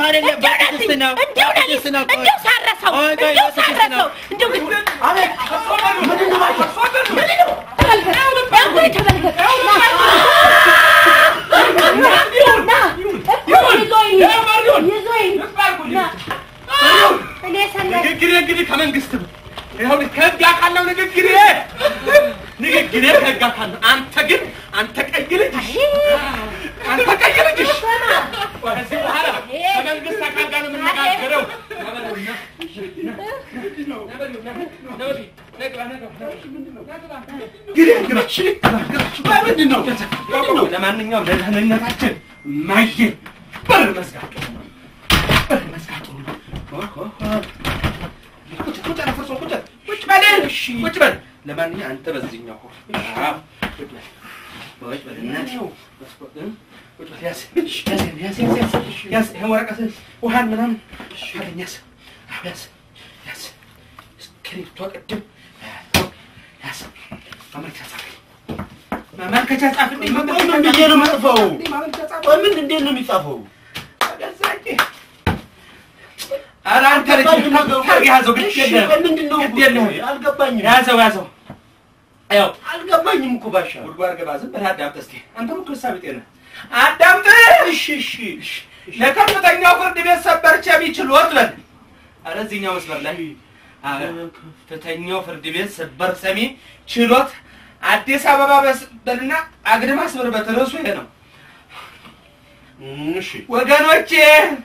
አይደለም በቅድስት ነው እንዲሁ በቅድስት ነው ቆይ እንዲሁ ሳረሰው ቆይ ቆይ እንዲሁ በቅድስት ሳረሰው ነው እንዲሁ ግን አቤት ምንድን ነው ባሻ ንግግሬ እንግዲህ ከመንግስት ነው። ይኸውልህ ከህግ አካል ነው ንግግሬ ንግግሬ ከህግ አካል ነው። አንተ ግን አንተ ቀይ ልጅ አንተ ቀይ ልጅ ከዚህ በኋላ ከመንግስት አካል ጋር ነው የምነጋገረው። ምንድን ነው? ለማንኛውም ለደህንነታችን ማየ በር መዝጋት በር መዝጋት ጥሩ ነው። ቁጭ ቁጭ አለ ፈርሶ ቁጭ ቁጭ በል ቁጭ በል። ለማንኛውም አንተ በዚህኛው ሆን አዎ፣ ቁጭ በል ቁጭ በል እናቴ ቁጭ በል ያዝ ያዝ ያዝ ያዝ ያዝ ያዝ ይሄን ወረቀት ውሃን ምናምን አለኝ ያዝ አዎ፣ ያዝ ያዝ እስክሪብቶ ቅድም ያዝ ማመልከቻ ጻፍልኝ ማመልከቻ ጻፍልኝ ምን ብዬ ነው የምጽፈው? ማመልከቻ ቆይ ምን እንዴት ነው የሚጻፈው? ኧረ አንተ ልጅ ታርግ ያዘው ግድ የለህም ቆይ ምንድን ነው? ግድ የለህም አልገባኝም። ያዘው ያዘው ያው አልገባኝም እኮ ባሻ። ጉድጓድ ገባ ዝም ብለህ አዳምጥ እስኪ አንተም እኮ ሂሳብ ጤና አዳምጥ እሺ እሺ ለከፍተኛው ፍርድ ቤት ሰበር ቸቢ ችሎት በል ኧረ እዚህኛው መስመር ላይ አ- ከፍተኛው ፍርድ ቤት ሰበር ሰሚ ችሎት አዲስ አበባ በስ- በልና አግድም አስምርበት ርዕሱ ይሄ ነው እሺ ወገኖቼ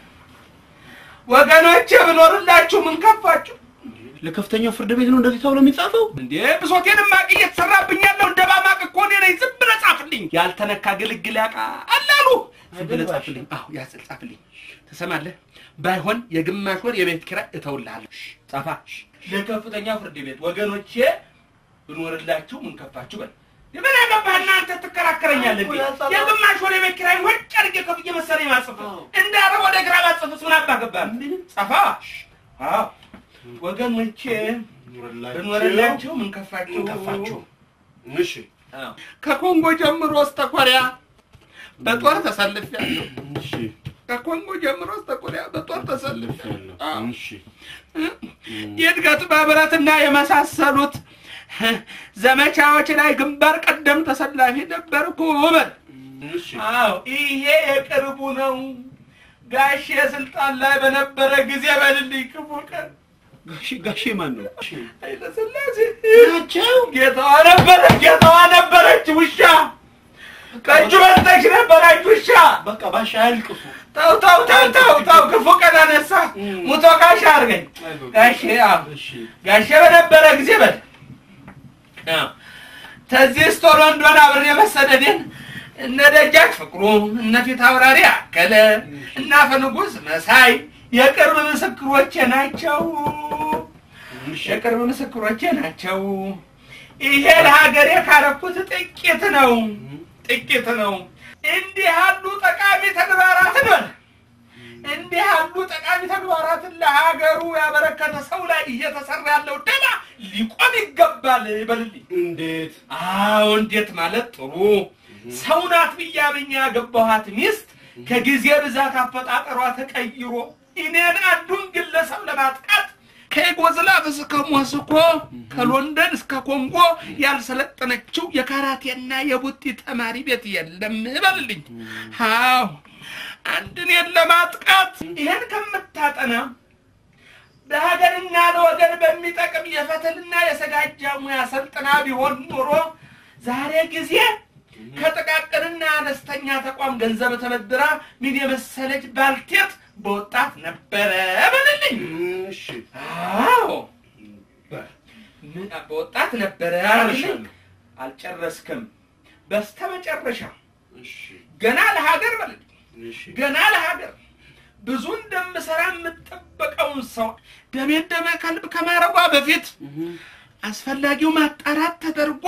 ወገኖቼ ብኖርላችሁ ምን ከፋችሁ ለከፍተኛው ፍርድ ቤት ነው እንደዚህ ተብሎ የሚጻፈው? እንዴ ብሶቴን ማቅ እየተሰራብኝ ያለው እንደ ባማቅ እኮ እኔ ነኝ። ዝም ብለህ ጻፍልኝ። ያልተነካ ግልግል ያውቃ አላሉ። ዝም ብለህ ጻፍልኝ። አዎ ያስል ጻፍልኝ። ትሰማለህ? ባይሆን የግማሽ ወር የቤት ኪራይ እተውልሃለሁ። እሺ፣ ጻፋ። ለከፍተኛ ፍርድ ቤት ወገኖቼ ብኖርላችሁ ምን ከፋችሁ በል። የምን አገባህና አንተ ትከራከረኛለህ እንዴ? የግማሽ ወር የቤት ኪራይ ወጭ አድርጌ ከፍዬ መሰለኝ ማጽፍ እንዳረ ወደ ግራ ባጽፍስ ምን አባ ገባህ? ጻፋ። አዎ ወገኖቼ ብኖርላችሁ ምን ከፋችሁ? ምን ከፋችሁ? እሺ ከኮንጎ ጀምሮ እስከ ኮሪያ በጦር ተሰልፌያለሁ። እሺ ከኮንጎ ጀምሮ እስከ ኮሪያ በጦር ተሰልፌያለሁ። አዎ። እሺ የእድገት ማህበራትና የመሳሰሉት ዘመቻዎች ላይ ግንባር ቀደም ተሰላፊ ነበርኩ በል። እሺ አዎ ይሄ የቅርቡ ነው። ጋሼ ስልጣን ላይ በነበረ ጊዜ በልልኝ ክፉ ቀን ጋሼ ጋሼ ማን ነው? ኃይለሥላሴ ናቸው። ጌታዋ ነበረ ጌታዋ ነበረች ውሻ ከእጁ በልጠች ነበረች ውሻ። በቃ ባሻ አያልቅሱ። ተው ተው ተው ተው ተው ክፉ ቀን አነሳ ሙቶ ጋሻ አድርገኝ ጋሼ አዎ እሺ ጋሼ በነበረ ጊዜ በል አዎ ተዚህ ስቶሎ እንደሆነ አብሬ መሰደዴን እነ ደጃች ፍቅሩ እነ ፊት አውራሪ አከለ እና ፈንጉስ መሳይ የቅርብ ምስክሮቼ ናቸው። የቅርብ ምስክሮቼ ናቸው። ይሄ ለሀገሬ ካረኩት ጥቂት ነው፣ ጥቂት ነው። እንዲህ ያሉ ጠቃሚ ተግባራትን በል እንዲህ ያሉ ጠቃሚ ተግባራትን ለሀገሩ ያበረከተ ሰው ላይ እየተሰራ ያለው ደባ ሊቆም ይገባል በልልኝ። እንዴት? አዎ እንዴት ማለት ጥሩ ሰው ናት ብዬ አምኜ ያገባኋት ሚስት ከጊዜ ብዛት አፈጣጠሯ ተቀይሮ እኔን አንዱን ግለሰብ ለማጥቃት ከዩጎዝላቭ እስከ ሞስኮ ከሎንደን እስከ ኮንጎ ያልሰለጠነችው የካራቴና የቡጢ ተማሪ ቤት የለም በልልኝ። አዎ አንድ እኔን ለማጥቃት ይሄን ከምታጠና ለሀገርና ለወገን በሚጠቅም የፈትልና የሰጋጃ ሙያ ሰልጥና ቢሆን ኖሮ ዛሬ ጊዜ ከጥቃቅንና አነስተኛ ተቋም ገንዘብ ተበድራ ምን የመሰለች ባልቴት በወጣት ነበረ በልልኝ። እሺ አዎ ምን- በወጣት ነበረ አልልኝ። አልጨረስክም። በስተመጨረሻ እሺ ገና ለሀገር በልልኝ እሺ ገና ለሀገር ብዙ እንደምሰራ የምጠበቀውን ሰው ደሜን ደመ ከልብ ከማረጓ በፊት አስፈላጊው ማጣራት ተደርጎ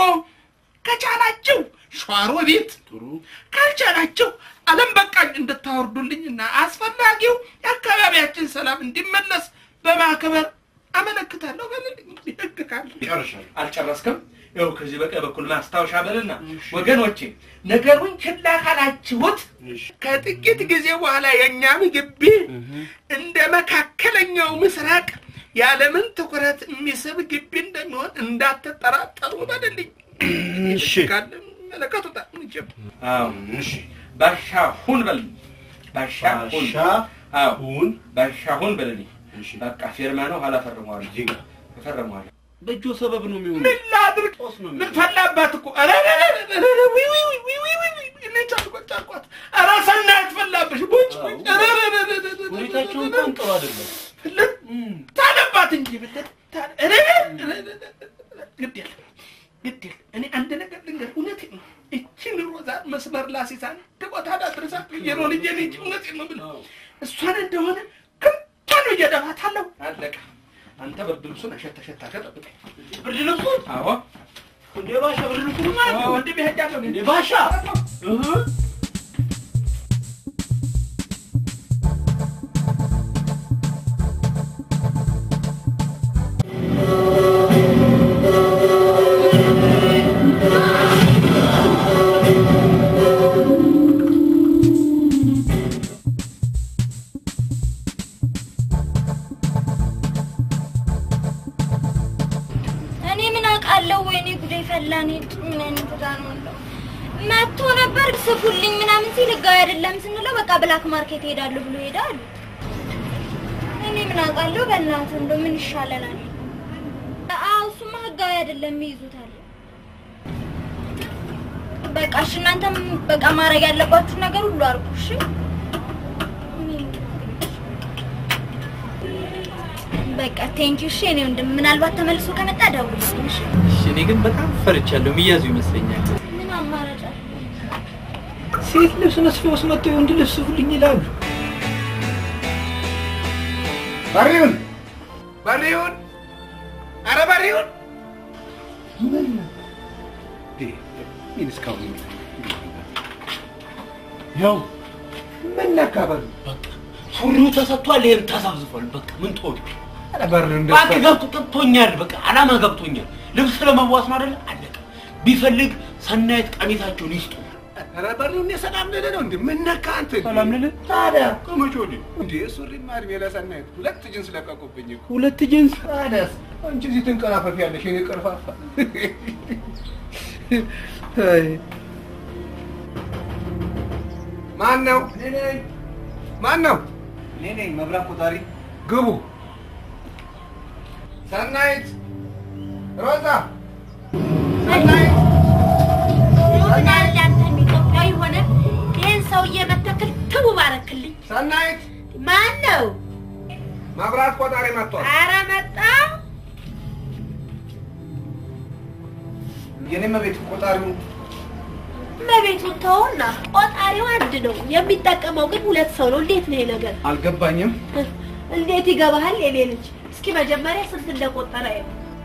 ከቻላችሁ ሸዋሮ ቤት ጥሩ ካልቻላችሁ ዓለም በቃኝ እንድታወርዱልኝና አስፈላጊው የአካባቢያችን ሰላም እንዲመለስ በማክበር አመለክታለሁ በልልኝ። ህግ ካለ ጨርሻለሁ። አልጨረስክም? ይኸው ከዚህ በቀኝ በኩል ማስታወሻ በልና ወገኖቼ፣ ነገሩን ችላ ካላችሁት ከጥቂት ጊዜ በኋላ የእኛም ግቢ እንደ መካከለኛው ምስራቅ ያለምን ትኩረት የሚስብ ግቢ እንደሚሆን እንዳትጠራጠሩ በልልኝ። እሺ። ካለ መለከቱታል። እንጀም አዎ፣ እሺ። ባሻ ሁን በልልኝ። ባሻ ሁን። ባሻ አዎ ሁን። ባሻ ሁን በልልኝ። እሺ። በቃ ፊርማ ነው። ኋላ ፈርመዋለሁ። እዚህ ጋር እፈርመዋለሁ። በእጆ ሰበብ ነው የሚሆነው። ምን ላድርግ? ጦስ ነው ምን የሚሆነው። ፈላባት እኮ ኧረ ኧረ ኧረ ኧረ ኧረ ዊ ዊ ዊ ዊ ዊ ዊ ዊ እኔ ቻልኳት ቻልኳት። ኧረ ሰናይት ፈላብሽ ቦጭ ቦጭ ኧረ ኧረ ኧረ ኧረ ኧረ ኧረ ሁኔታቸው እንኳን ጥሩ አይደለም። ፍልጥ ታለባት እንጂ ፍልጥ ታለ ኧረ ኧረ ኧረ ኧረ ኧረ ግድ የለም ግድ የለም። እኔ አንድ ነገር ልንገር፣ እውነቴን ነው። እችን ሮዛ መስመር ላሲሳ አንድ ቦታ ዳድርሳት ብዬ ነው ልጄ ልጅ እውነቴን ነው የምልህ። እሷን እንደሆነ ክንቷን እየደፋታለሁ። አለቀ። አንተ ብርድ ልብሱን አሸት አሸት አድርገህ ጠብቀኝ። ብርድ ልብሱን አዎ እንዴ ባሻ ብርድ ልብሱን ማለት ነው። ወንድሜ ሄጃለሁ። እንዴ ባሻ እህ እኔ ምን አውቃለሁ? ወይኔ ጉዴ ፈላ። እኔ ምን ጉዳ ነው እንደው መጥቶ ነበር ስፉልኝ ምናምን ሲል ህጋዊ አይደለም ስንለው በቃ ብላክ ማርኬት ሄዳለሁ ብሎ ሄዳሉ። እኔ ምን አውቃለሁ? በእናትህ እንደው ምን ይሻለናል? አዎ እሱማ ህጋዊ አይደለም ይይዙታል። በቃ እሺ፣ እናንተም በቃ ማድረግ ያለባችሁ ነገር ሁሉ አድርጉ። እሺ በቃ ቴንኪ። እሺ እኔ ወንድም ምናልባት ተመልሶ ከመጣ ደውልልኝ። እሺ እሺ፣ እኔ ግን በጣም ፈርቻለሁ። የሚያዙ ይመስለኛል። ምን አማራጭ አለ? ሴት ልብስ መስፊያ ውስጥ መጥተው የወንድ ልብስ ሁልኝ ይላሉ። በሬውን በሬውን ኧረ በሬውን ምን እስካሁን ያው ምን ነካ በሉ ሱሪው ተሰጥቷል። ይሄም ተዘብዝፏል። በቃ ምን ትወድ ኧረ በሬው እንደ እባክህ ገብቶ ገብቶኛል። በቃ አላማ ገብቶኛል። ልብስ ለመዋስ ነው አይደለ? አለቀ። ቢፈልግ ሰናየት ቀሚሳቸውን ይስጡ። ኧረ በሬው እኔ ሰላም ልልህ ነው እንዴ ምን ነካ አንተ ሰላም ልልህ ታዲያ ከመቼ ወዲህ እንዴ ሱሪማ እድሜ ለሰናይት ሁለት ጅንስ ለቀቁብኝ እኮ ሁለት ጂንስ ታዲያስ አንቺ እዚህ ትንቀራፈፍ ያለሽ የኔ ቀርፋፋ ማን ነው ማን ነው እኔ ነኝ መብራት ቆጣሪ። ግቡ ሰናይት ሮዛ ሰናይት ይሆናል አንተም ኢትዮጵያዊ ሆነ ይህን ሰውዬ መተክል ትቡ ባረክልኝ። ሰናይት ማን ነው? መብራት ቆጣሪ መጥቷል ኧረ መጣ። የኔ መቤት ቆጣሪው በቤቱን ተውና ቆጣሪው አንድ ነው፣ የሚጠቀመው ግን ሁለት ሰው ነው። እንዴት ነው ይሄ ነገር? አልገባኝም። እንዴት ይገባሃል? የኔ ልጅ እስኪ መጀመሪያ ስንት እንደቆጠረ ይኸው።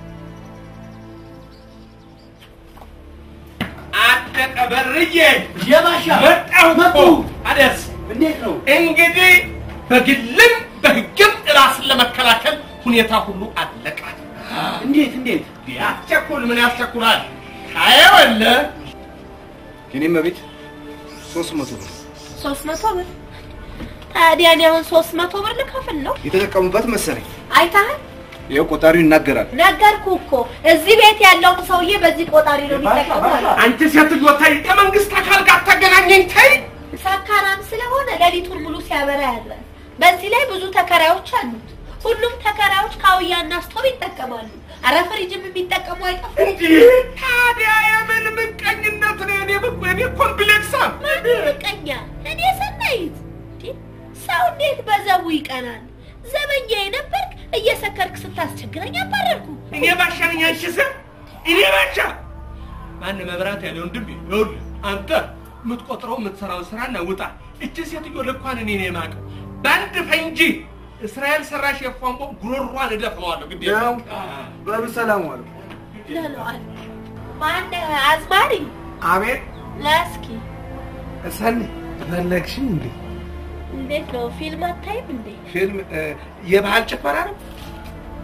አደቀ በርዬ የባሻ መጣሁ እኮ አደስ እንዴት ነው? እንግዲህ በግልም በህግም ራስን ለመከላከል ሁኔታ ሁሉ አለቀ። እንዴት እንዴት? ያስቸኩል ምን ያስቸኩላል? አየወለ የኔ መቤት ሶስት መቶ ብር ሶስት መቶ ብር ታዲያ እኔ አሁን ሶስት መቶ ብር ልከፍል ነው? የተጠቀሙበት መሰለኝ። አይተሃል? ይኸው ቆጣሪው ይናገራል። ነገርኩ እኮ እዚህ ቤት ያለውን ሰውዬ በዚህ ቆጣሪ ነው የሚጠቀመው። አንቺ ሴትዮ ተይ፣ ከመንግስት አካል ጋር ታገናኘኝ ተይ። ሰካራም ስለሆነ ሌሊቱን ሙሉ ሲያበራ ያድራል። በዚህ ላይ ብዙ ተከራዮች አሉት። ሁሉም ተከራዮች ካውያና ስቶቭ ይጠቀማሉ። አረ ፍሪጅም የሚጠቀሙ አይጠፉም። እንዲህ ታዲያ የምን ምቀኝነት ነው? እኔ ብቁ እኔ ኮምፕሌክሳም ማን ምቀኛ? እኔ ሰናይት። እንዴ፣ ሰው እንዴት በዘቡ ይቀናል? ዘበኛ የነበርክ እየሰከርክ ስታስቸግረኝ አባረርኩ። እኔ ባሻ ነኝ። አንቺ ስም እኔ ባሻ ማን መብራት ያለ ወንድም ይኸውልህ፣ አንተ የምትቆጥረው የምትሰራውን ስራና ውጣ። እቺ ሴትዮ ልኳን እኔ ነው የማውቀው። በአንድ ፈንጂ እስራኤል ሰራሽ የፏንቧ ጉሮሯን እደፍነዋለሁ። ግድ የለም። በሉ ሰላም ዋሉ። ለለዋል ማን አዝማሪ አቤት ለእስኪ ሰኒ ፈለግሽኝ እንዴ? እንዴት ነው ፊልም አታይም እንዴ? ፊልም እ፣ የባህል ጭፈራ ነው።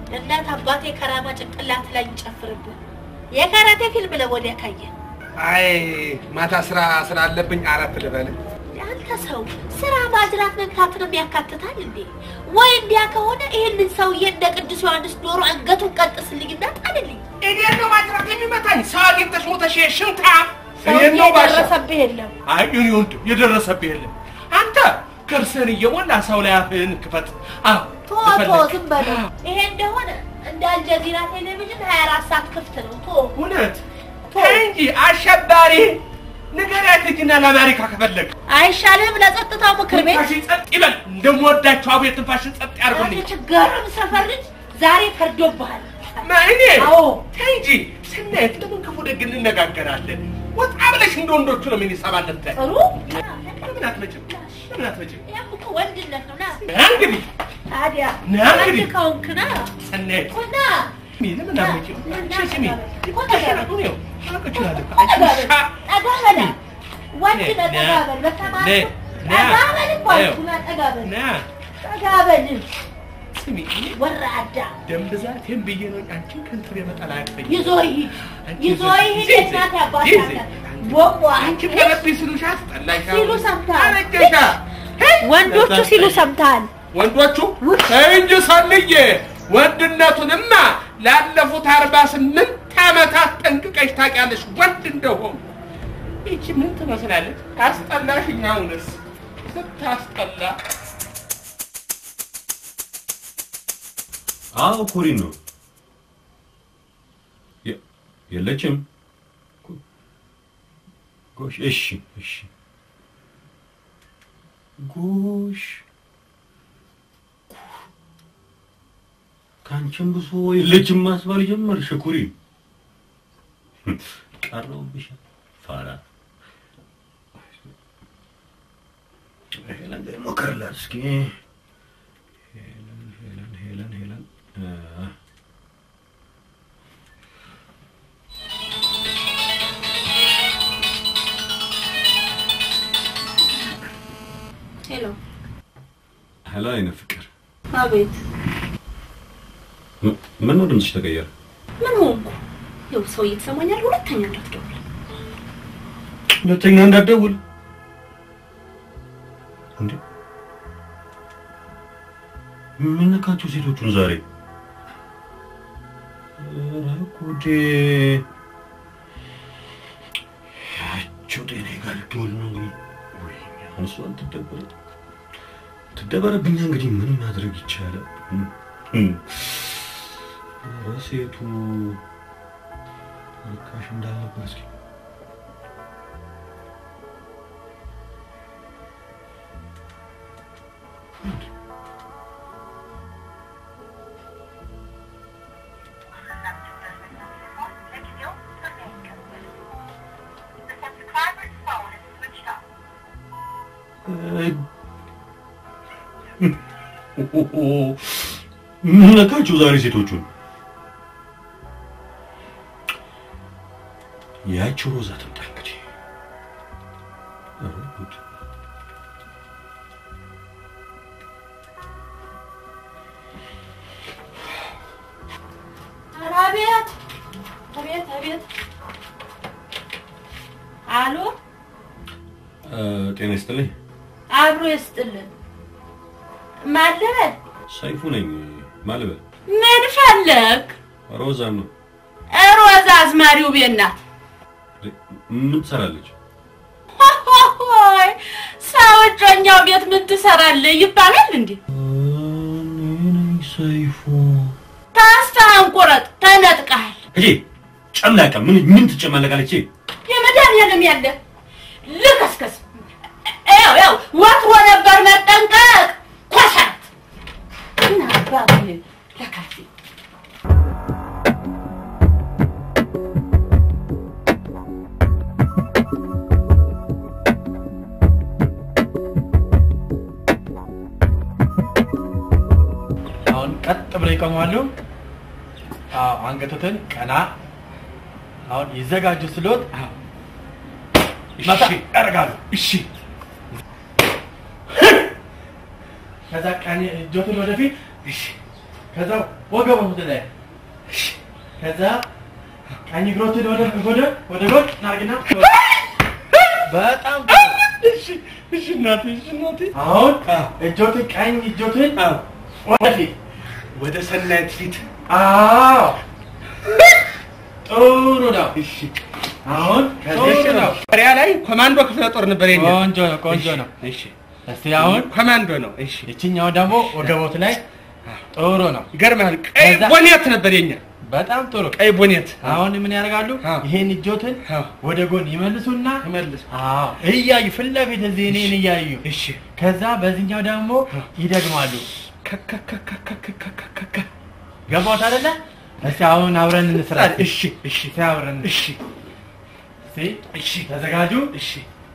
እናት አባቴ ከራማ ጭንቅላት ላይ ይጨፍርብህ። የካራቴ ፊልም ለወዲያ ካየ አይ ማታ ስራ ስላለብኝ አረፍ ልበል። አንተ ሰው ስራ ማጅራት መምታትንም ያካትታል እንዴ? ወይ እንዲያ ከሆነ ይህንን ሰውዬ እንደ ቅዱስ ዮሐንስ ዶሮ አንገቱን ቀጥስልኝና ጣልልኝ። እኔን ነው ማጅራት የሚመታኝ? ሰው አግኝተሽ ሞተሽ ሽንታ ሰውዬ እኔን ነው ባሻ የደረሰብህ የለም። አይ እኔ ወንድም የደረሰብህ የለም። አንተ ከርሰን እየሞላ ሰው ላይ አፍህን ክፈት። አዎ ቶ ቶ ከፈለክ። ዝም በለው። ይሄ እንደሆነ እንደ አልጀዚራ ቴሌቪዥን 24 ሰዓት ክፍት ነው። ቶ እውነት ተይ እንጂ አሸባሪ ንገሪያት ሂጂና ለአሜሪካ ከፈለግ አይሻልም? ለጸጥታው ምክር ቤት ትንፋሽን ጸጥ ይበል። እንደምወዳቸው አቡ የትንፋሽን ጸጥ ያርጉልኝ። አንተ ችግርም ሰፈር ልጅ ዛሬ ፈርዶብሃል። እኔ አዎ ተይ እንጂ ስናየት ለምን ክፉ ደግ እንነጋገራለን? ወጣ ብለሽ እንደ ወንዶቹ ነው ምን ይሰባለት ጥሩ ለምን አትመጭም? ለምን አትመጭም? ያም እኮ ወንድነት ነው። ና ና እንግዲህ ታዲያ ና እንግዲህ። ወንድ ከሆንክ ና ሰናየት እኮ ና ስሚ፣ ለምን አትመጭም? ና እሺ፣ ስሚ እኮ ተጋበል። ተሸነፉ ነው ማወቅ እችላለሁ። ጠጋ በል፣ ጠጋ በል። ወንድ ነ- ነህ፣ ጠጋ ነ- በል። በተማርኩ ነ- ና- ጠጋ በል እኮ ይኸው። አልኩህ፣ ና ጠጋ በል፣ ና ጠጋ በል። ስሚ፣ እኔ ወራዳ ደም ብዛቴን ብዬ ነው እንጂ አንቺን ከንትር የመጣል አያቅተኝ ይዞ ይሂድ፣ አንቺ ይዞ ይዘህ- ይሂድ። ይዘህ- የእናት አባት ይዘህ- ሀገር ቦቧ አንቺ ቀረብኝ ስሉሽ አስጠላሽ። ሲሉ ሰምተሃል? አረጀሻ ወንዶቹ ሲሉ ሰምተሃል? ወንዶቹ እንጂ ሰልዬ ወንድነቱንማ ላለፉት አርባ ስምንት ዓመታት ጠንቅቀሽ ታውቂያለሽ ወንድ እንደሆኑ። ይቺ ምን ትመስላለች? አስጠላሽኝ። አሁንስ ስታስጠላ። አዎ ኮሪን ነው። የ- የለችም። ጎሽ፣ እሺ፣ እሺ። ጎሽ፣ ከአንቺም ብሶ የለችም ማስባል ጀመርሽ ኮሪን። ቀረውብሽ ፋራ። ሄለን ግን ሞክርላት እስኪ። ሄለን ሄለን ሄለን ሄለን እ ሄሎ፣ ሄሎ አይነ ፍቅር አቤት። ም- ምን ነው ድምፅሽ ተቀየረ? ምን ሆንኩ? ይኸው ሰው እየተሰማኛል። ሁለተኛ እንዳትደውል። ሁለተኛ እንዳትደውል እንዴ! ምን ነካቸው ሴቶቹን ዛሬ? ኧረ ጉዴ! ያቸው ጤና ጋር ልትሆን ነው እንግዲህ። ወይኔ አሁን እሷን ትደበረ ትደበረብኛ እንግዲህ ምን ማድረግ ይቻላል? እም፣ እም። ኧረ ሴቱ ርካሽ እንዳለባት እስኪ ምን ነካችሁ ዛሬ ሴቶቹን? ያቺው ሮዛ ትምጣ እንግዲህ። ኧረ ጉድ! ኧረ አቤት አቤት አቤት። አሎ እ፣ ጤና ይስጥልኝ። አብሮ ይስጥልን። ማን ልበል? ሰይፉ ነኝ። ማልበል ምን ፈለግ? ሮዛ ነው። ሮዛ አዝማሪው ቤት ናት። ምን ትሰራለች? ሆይ ሰው እጮኛው ቤት ምን ትሰራለህ ይባላል እንዴ? ሰይፉ ተስፋህን ቁረጥ፣ ተነጥቀሃል። እጂ ጨምላቃ ምን ምን ትጨማለቃለች? የመድኃኒዓለም ያለ ልከስከስ። ያው ያው ወትሮ ነበር መጠንቀቅ። ኮሰረት ምን አባትህ ለካፌ አሁን ቀጥ ብለው ይቆማሉ። አዎ አንገቶትን ቀና። አሁን ይዘጋጁ ስሎት መታ ያደርጋሉ። እሺ ከዛ ቀኝ እጆትን ወደፊት እሺ ከዛ ወገቦት ላይ ከዛ ቀኝ እግሮትን ወደ ወደ ወደ ጎን ናርግና በጣም ጥሩ። እሺ እሺ እናቴ እሺ እናቴ አሁን እጆትን ቀኝ እጆትን ወደፊት ወደ ሰናይት ፊት አዎ ጥሩ ነው። እሺ አሁን ከዚህ ጥሩ ነው። ሪያ ላይ ኮማንዶ ክፍለ ጦር ነበር የኛ ቆንጆ ነው፣ ቆንጆ ነው። እሺ እስቲ አሁን ኮማንዶ ነው እሺ ይችኛው ደግሞ ወገቦት ላይ ጥሩ ነው። ይገርምሃል ቀይ ከዛ- ቦኔት ነበር የኛ በጣም ጥሩ። ቀይ ቦኔት አሁን ምን ያደርጋሉ? አዎ። ይሄን እጆትን አዎ። ወደ ጎን ይመልሱና ይመልስ አዎ እያዩ ፊት ለፊት እዚህ እኔን እያዩ እሺ ከዛ በዚህኛው ደግሞ ይደግማሉ። ከከከከከከከከከ ገባሁት አይደለ? እስቲ አሁን አብረን እንስራ። እሺ እሺ እስቲ አብረን እንስራ። እሺ እስቲ እሺ ተዘጋጁ። እሺ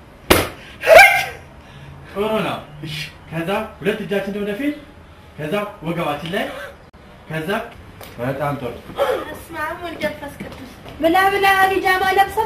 ጥሩ ነው። እሺ ከዛ ሁለት እጃችን ወደፊት፣ ከዛ ወገባችን ላይ፣ ከዛ በጣም ጥሩ በስመ አብ ወወልድ ወመንፈስ ቅዱስ ብላ ብላ ቢጃማ ለብሰ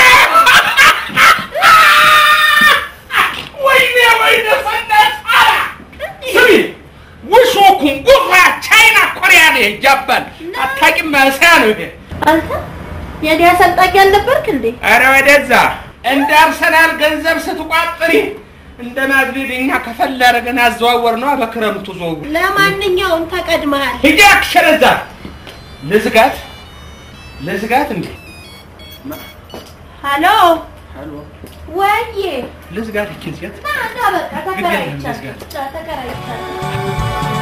ወይኔ ወይኔ ሰናይት አላ ስሚ ውሾኩን ጉራ ቻይና ኮሪያ ነው ይጃባል አታውቂም ማለሰያ ነው ይሄ አንተ የኔ አሰልጣኝ አልነበርክ እንዴ? ኧረ ወደዛ እንደ አርሰናል ገንዘብ ስትቋጥሪ እንደ ማድሪድ እኛ ከፈል አደረገን አዘዋወር ነው በክረምቱ ዝውውር ለማንኛውም ተቀድመሃል። ሂጂ አክሸረዛ ልዝጋት ልዝጋት እንዴ ሀሎ ወዬ ልዝጋት ይችን ሴት ና ና በቃ ተከራይቻለሁ መዝጋት። ተከራይቻለሁ።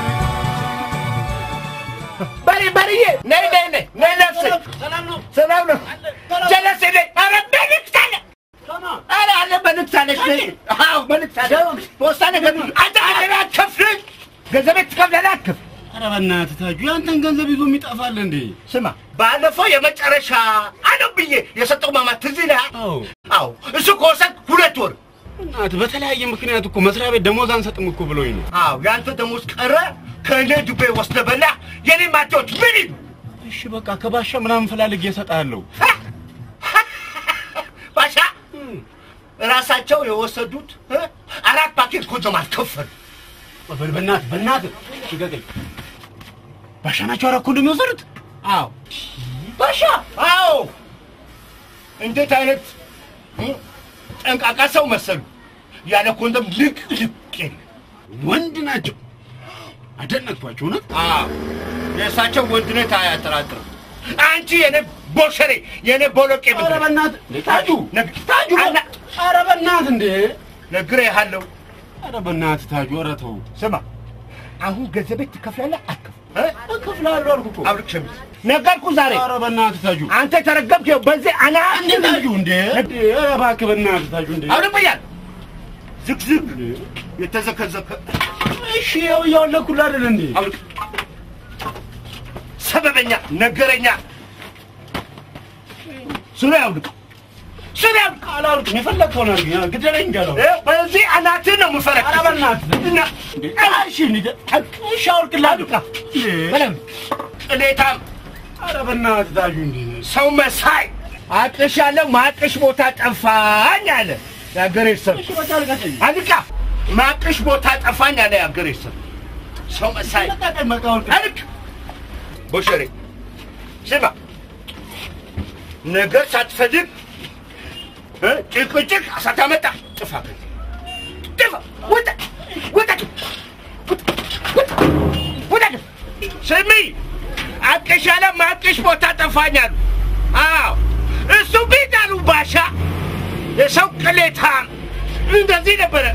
በሬ በሬዬ ነይ ነይ ነይ ነይ ነፍሴ ሰላም ነው ጀለሴ ነይ ኧረ መልዕክት አለ ኧረ አለ መልዕክት አለች ነይ አዎ መልዕክት አለ ፖስታ ነገር አንተ ገንዘብ አትከፍል ገንዘብ ትከፍላለህ አትከፍል ኧረ በእናትህ ታጁ ያንተን ገንዘብ ይዞ የሚጠፋል እንዴ? ስማ ባለፈው የመጨረሻ አለው ብዬ የሰጠው ማማ ትዝ ይልሃል አዎ አዎ እሱ ከወሰድክ ሁለት ወር እናትህ በተለያየ ምክንያት እኮ መስሪያ ቤት ደሞዝ አንሰጥም እኮ ብሎኝ ነው። አዎ ያንተ ደሞዝ ቀረ ከእኔ ዱቤ ወስደህ በላህ የኔ ማቴዎች ምን ይሉ እሺ በቃ ከባሻ ምናምን ፈላልጌ እሰጥሃለሁ። ባሻ ራሳቸው የወሰዱት እ? አራት ፓኬት ኮንዶም አልከፈሉ በል በእናትህ በእናትህ ልቀቀኝ። ባሻ ናቸው አራት ኮንዶም የወሰዱት? አዎ ባሻ አዎ እንዴት አይነት እ? ጠንቃቃ ሰው መሰሉ ያለ ኮንዶም ልቅ ልቅ የለ ወንድ ናቸው። አደነቅኳቸው እውነት። አዎ የእሳቸው ወንድነት አያጠራጥርም አንቺ የኔ ቦሸሬ የኔ ቦሎቄ ኧረ በእናትህ እንዴ ታጁ ነግ- ታጁ አና- ኧረ በእናትህ እንዴ ነግሬሃለሁ ኧረ በእናትህ ታጁ ኧረ ተው። ስማ አሁን ገንዘቤ ትከፍላለህ አትከፍል እከፍልሃለሁ አልኩህ እኮ። አብርክ ሸሚዝ ነገርኩ ዛሬ ኧረ በእናትህ ታጁ አንተ የተረገምክ ይኸው በዚህ አና እንዴ ታጁ እንዴ እንዴ ኧረ እባክህ በእናትህ ታጁ እንዴ አሁንም ብያል ዝግዝግ የተዘከዘከ እሺ ያው እያወለኩልህ አይደል እንዴ አብርክ ሰበበኛ ነገረኛ ሱሪ አውልቅ ሱሪ አውልቅ አላልኩም የፈለግከውን አድርግ ያ ግደለኝ እንጃለሁ ይኸው በዚህ አናትህን ነው የምፈረክ ኧረ በእናትህ እና እሺ እንሂድ እሺ አውልቅልሃለሁ እንዴ በለም ቅሌታም ኧረ በእናትህ ታጁ እንዴ ሰው መሳይ አቅሽ ያለው ማቅሽ ቦታ ጠፋኝ አለ የአገሬ ሰው እሺ በቃ ልቀቀኝ አልቃ ማቅሽ ቦታ ጠፋኝ አለ የአገሬ ሰው ሰው መሳይ ልቀቀኝ በቃ አውልቅ አልክ ቦሸሬ ስማ ነገር ሳትፈልግ እ ጭቅጭቅ ሳታመጣ ጥፋ ከዚህ ጥፋ ውጣ ውጣ ውጣ ውጣ ስሚ አቅሽ ያለ ማቅሽ ቦታ ጠፋኝ አሉ አዎ እሱ ቤት አሉ ባሻ የሰው ቅሌታም እንደዚህ ነበረ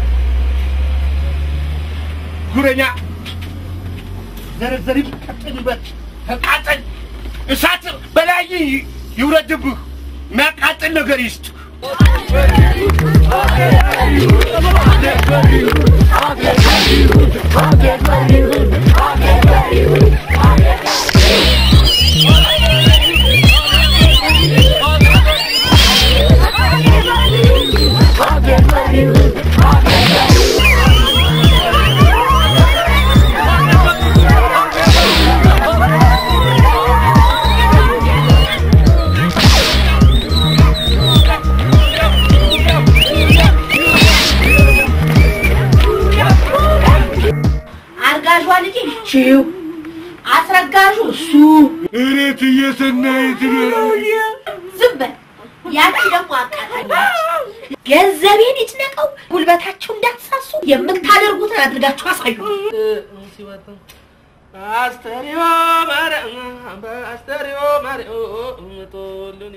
ጉረኛ ዘረዘሪ ቀጥልበት ተቃጠል እሳት በላይ ይውረድብህ የሚያቃጥል ነገር ይስጥ አርጋዧ ልጅ ቺው እሱ ኧረ እትዬ ሰናይት ዝም በል። ያቺ ደግሞ አቃታለች። ገንዘቤን ይጭነቀው፣ ጉልበታችሁ እንዳትሳሱ የምታደርጉትን አድርጋችሁ አሳዩ። አስተሪዮ ማርያም በአስተሪዮ ማርያም ጦልን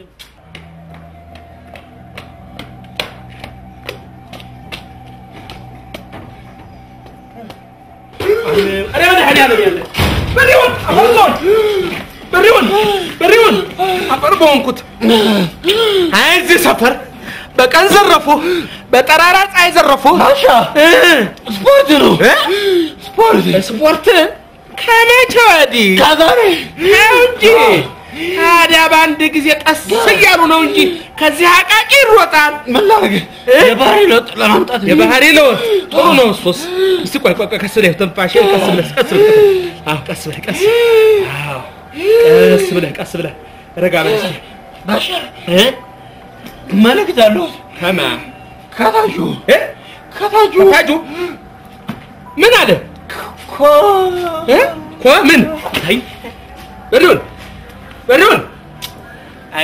ኧረ መድኃኒዓለም ያለ በሬውን አፈርሶን በሬውን በሬውን አፈር በሆንኩት አይ እዚህ ሰፈር በቀን ዘረፉ፣ በጠራራ ፀሐይ ዘረፉ። ማሻ ስፖርት ነው ስፖርት ስፖርት ከመቼ ወዲህ ከዛሬ ነው እንጂ ታዲያ በአንድ ጊዜ ቀስ እያሉ ነው እንጂ ከዚህ አቃቂ ይሮጣል። ምን ላድርግ? የባህሪ ለውጥ ለማምጣት የባህሪ ለውጥ ጥሩ ነው። እሱስ እስቲ ቆይ ቆይ ቆይ፣ ቀስ ብለህ ትንፋሽ ቀስ ብለህ ቀስ ብለህ አዎ፣ ቀስ ብለህ ቀስ አዎ፣ ቀስ ብለህ ቀስ ብለህ ረጋ በል እስኪ ባሻ እ መልእክት አለው ከማ ከታጁ እ ከታጁ ከታጁ ምን አለ ኮ እ ኮ ምን አይ በሪውን በሪውን አይ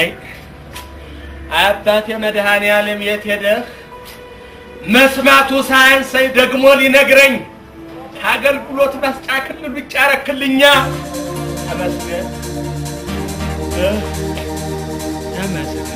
አባቴ መድኃኔዓለም የት ሄደህ? መስማቱ ሳያንሰኝ ደግሞ ሊነግረኝ ከአገልግሎት መስጫ ክልል ውጭ አረክልኛ። ተመስገን እ ተመስገን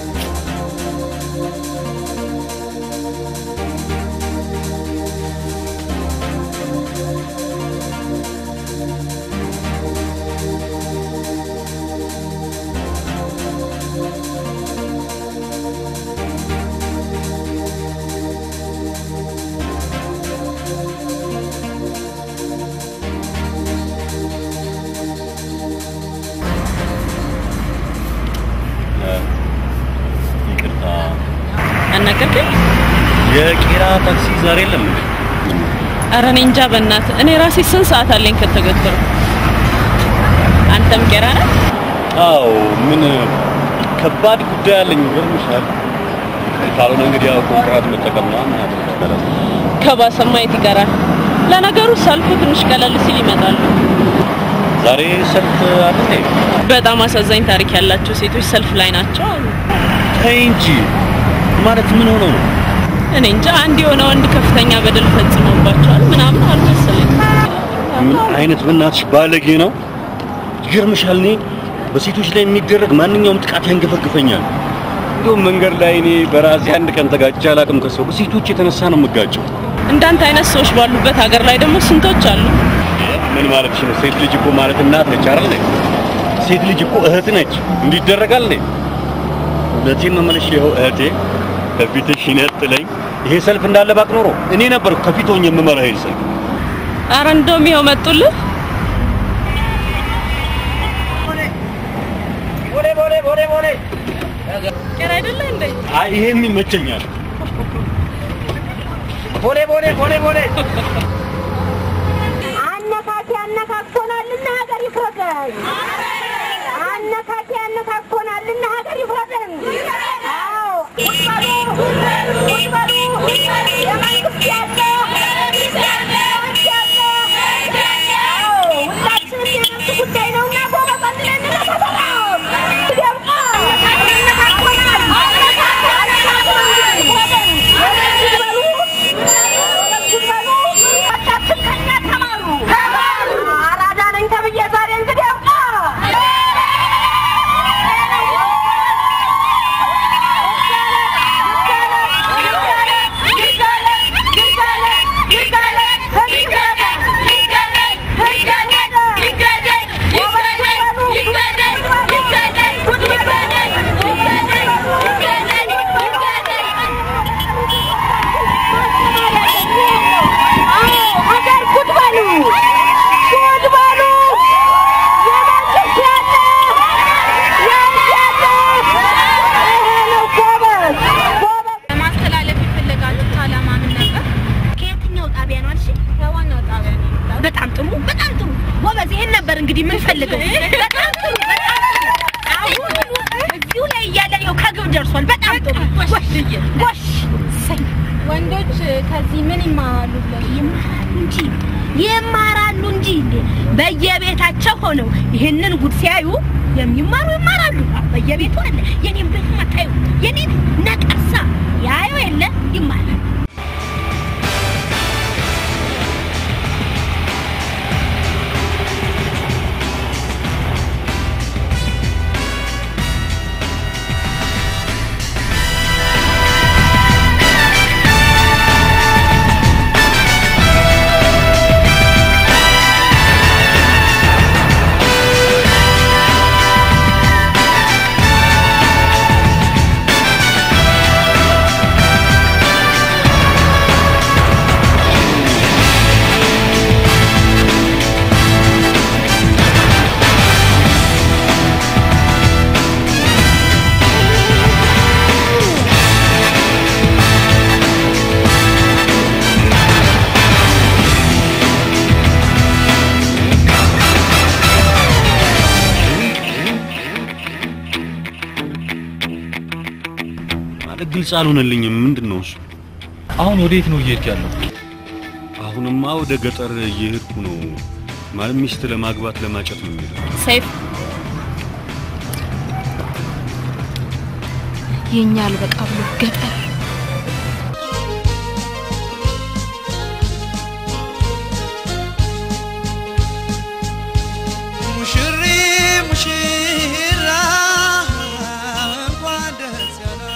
ይቅርታ አናገርከኝ? የቄራ ታክሲ ዛሬ የለም እንዴ? ኧረ እኔ እንጃ በእናትህ። እኔ ራሴ ስንት ሰዓት አለኝ ከተገተሩ። አንተም ቄራ ነህ? አዎ ምን ከባድ ጉዳይ አለኝ ይገርምሻል። ካልሆነ እንግዲህ ያው ኮንትራት መጠቀም ነው ማለት ከባሰማ የት ይቀራል? ለነገሩ ሰልፉ ትንሽ ቀለል ሲል ይመጣሉ። ዛሬ ሰልፍ አለ እንዴ? በጣም አሳዛኝ ታሪክ ያላቸው ሴቶች ሰልፍ ላይ ናቸው አሉ። ተይ እንጂ ማለት ምን ሆነው ነው? እኔ እንጃ አንድ የሆነ ወንድ ከፍተኛ በደል ፈጽሞባቸዋል ምናምን አሉ መሰለኝ። ምን አይነት በእናትሽ ባለጌ ነው? ይገርምሻል፣ እኔ በሴቶች ላይ የሚደረግ ማንኛውም ጥቃት ያንገፈግፈኛል። እንዲሁም መንገድ ላይ እኔ በራሴ አንድ ቀን ተጋጭቼ አላውቅም ከሰው በሴቶች የተነሳ ነው የምጋጨው። እንዳንተ አይነት ሰዎች ባሉበት ሀገር ላይ ደግሞ ስንቶች አሉ። ምን ማለትሽ ነው? ሴት ልጅ እኮ ማለት እናት ነች አይደል? ሴት ልጅ እኮ እህት ነች። እንዲደረጋል ነኝ እውነቴን ነው የምልሽ። ይኸው እህቴ ከፊትሽ ይነጥለኝ ይሄ ሰልፍ እንዳለ ባቅ ኖሮ እኔ ነበር ከፊት ሆኜ የምመራው ይሄን ሰልፍ። አረ እንደውም ይኸው መጡልህ። ቦሌ ቦሌ ቦሌ ቦሌ ቄራ አይደለ እንዴ? አይ ይሄም ይመቸኛል። ቦሌ ቦሌ ቦሌ ቦሌ አነካኪ አነካክቶናልና ሀገር ይፍረሰን። አነካኪ አነካክቶናልና ሀገር ይፍረሰን። አዎ ቁጭ በሉ ቁጭ በሉ የመንግስት ያለ የመንግስት ያለ አዎ ሁላችንም የመንግስት ጉዳይ ነውና ጎበዝ አንድ ላይ እንነሳሳለን። ደምቃ አነካክቶናል። አራዳ ነኝ ተብዬ ዛሬ እንግዲህ አብቃ ሀገር ጉድ በሉ ጉድ በሉ የመንግስት ያለ የእጅ ያለ ይሄ ነው ጎበዝ ጎበዝ ለማስተላለፍ የፈለጋችሁት ዓላማ ምን ነበር? ከየትኛው ጣቢያ ነው አልሽ? ከዋናው ጣቢያ ነው የመጣሁት። በጣም ጥሩ በጣም ጥሩ ጎበዝ። ይሄን ነበር እንግዲህ የምንፈልገው። በጣም ጥሩ በጣም ጥሩ። አሁን እዚሁ ላይ እያለ ይኸው ከግብ ደርሷል። በጣም ጥሩ ጎሽ ጎሽ። እሰይ ወንዶች ከዚህ ምን ይማራሉ ብለሽ ይማራሉ እንጂ ይማራሉ እንጂ እንዴ በየቤታቸው ሆነው ይህንን ጉድ ሲያዩ የሚማሩ ይማራሉ። በየቤቱ አለ። የኔም ቤት መታዩ የኔን ነቀርሳ ያዩ የለ ይማራል። ማለት ግልጽ አልሆነልኝም። ምንድን ነው እሱ? አሁን ወዴት ነው እየሄድክ ያለው? አሁንማ ወደ ገጠር እየሄድኩ ነው። ማለት ሚስት ለማግባት ለማጨት ነው የሚሄደው። ሰይፍ የኛ አልበቃ ብሎ ገጠር ሙሽሪ ሙሽራ እንኳን ደስ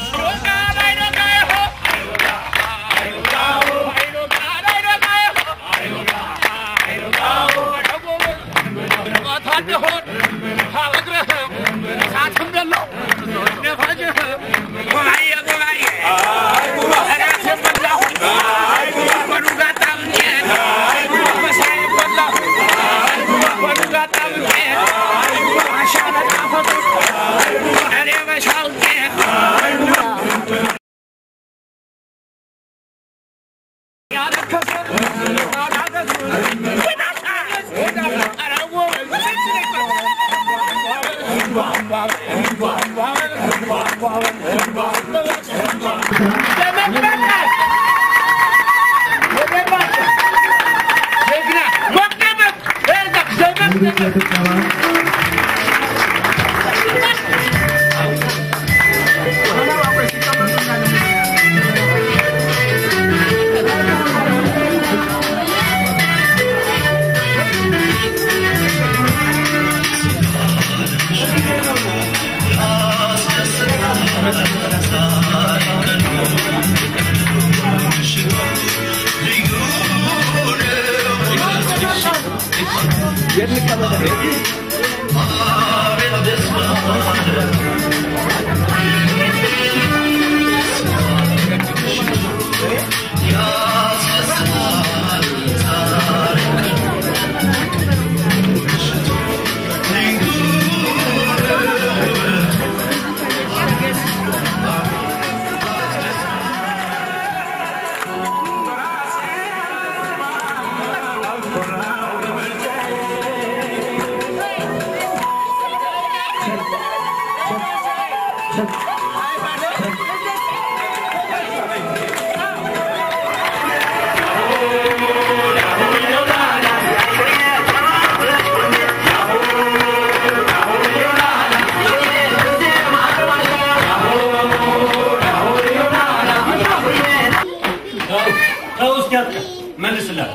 ተው እስኪ አትቀር። መልስላት፣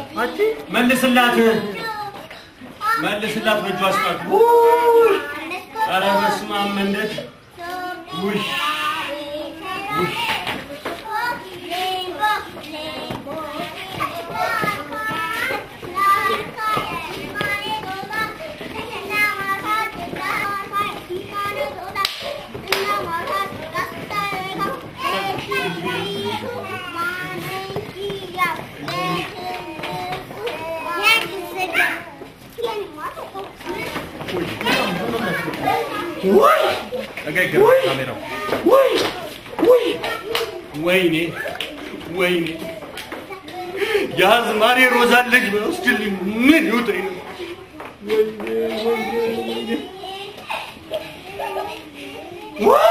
መልስላት፣ መልስላት። በእጇ አስጣት። ኧረ በስመ አብ መንደድ ውይ ውይ ወይኔ ወይኔ የአዝማሪ ሮዛን ልጅ በውስድልኝ ምን ይውጠኝ ነው? ወይኔ ወይኔ ወይኔ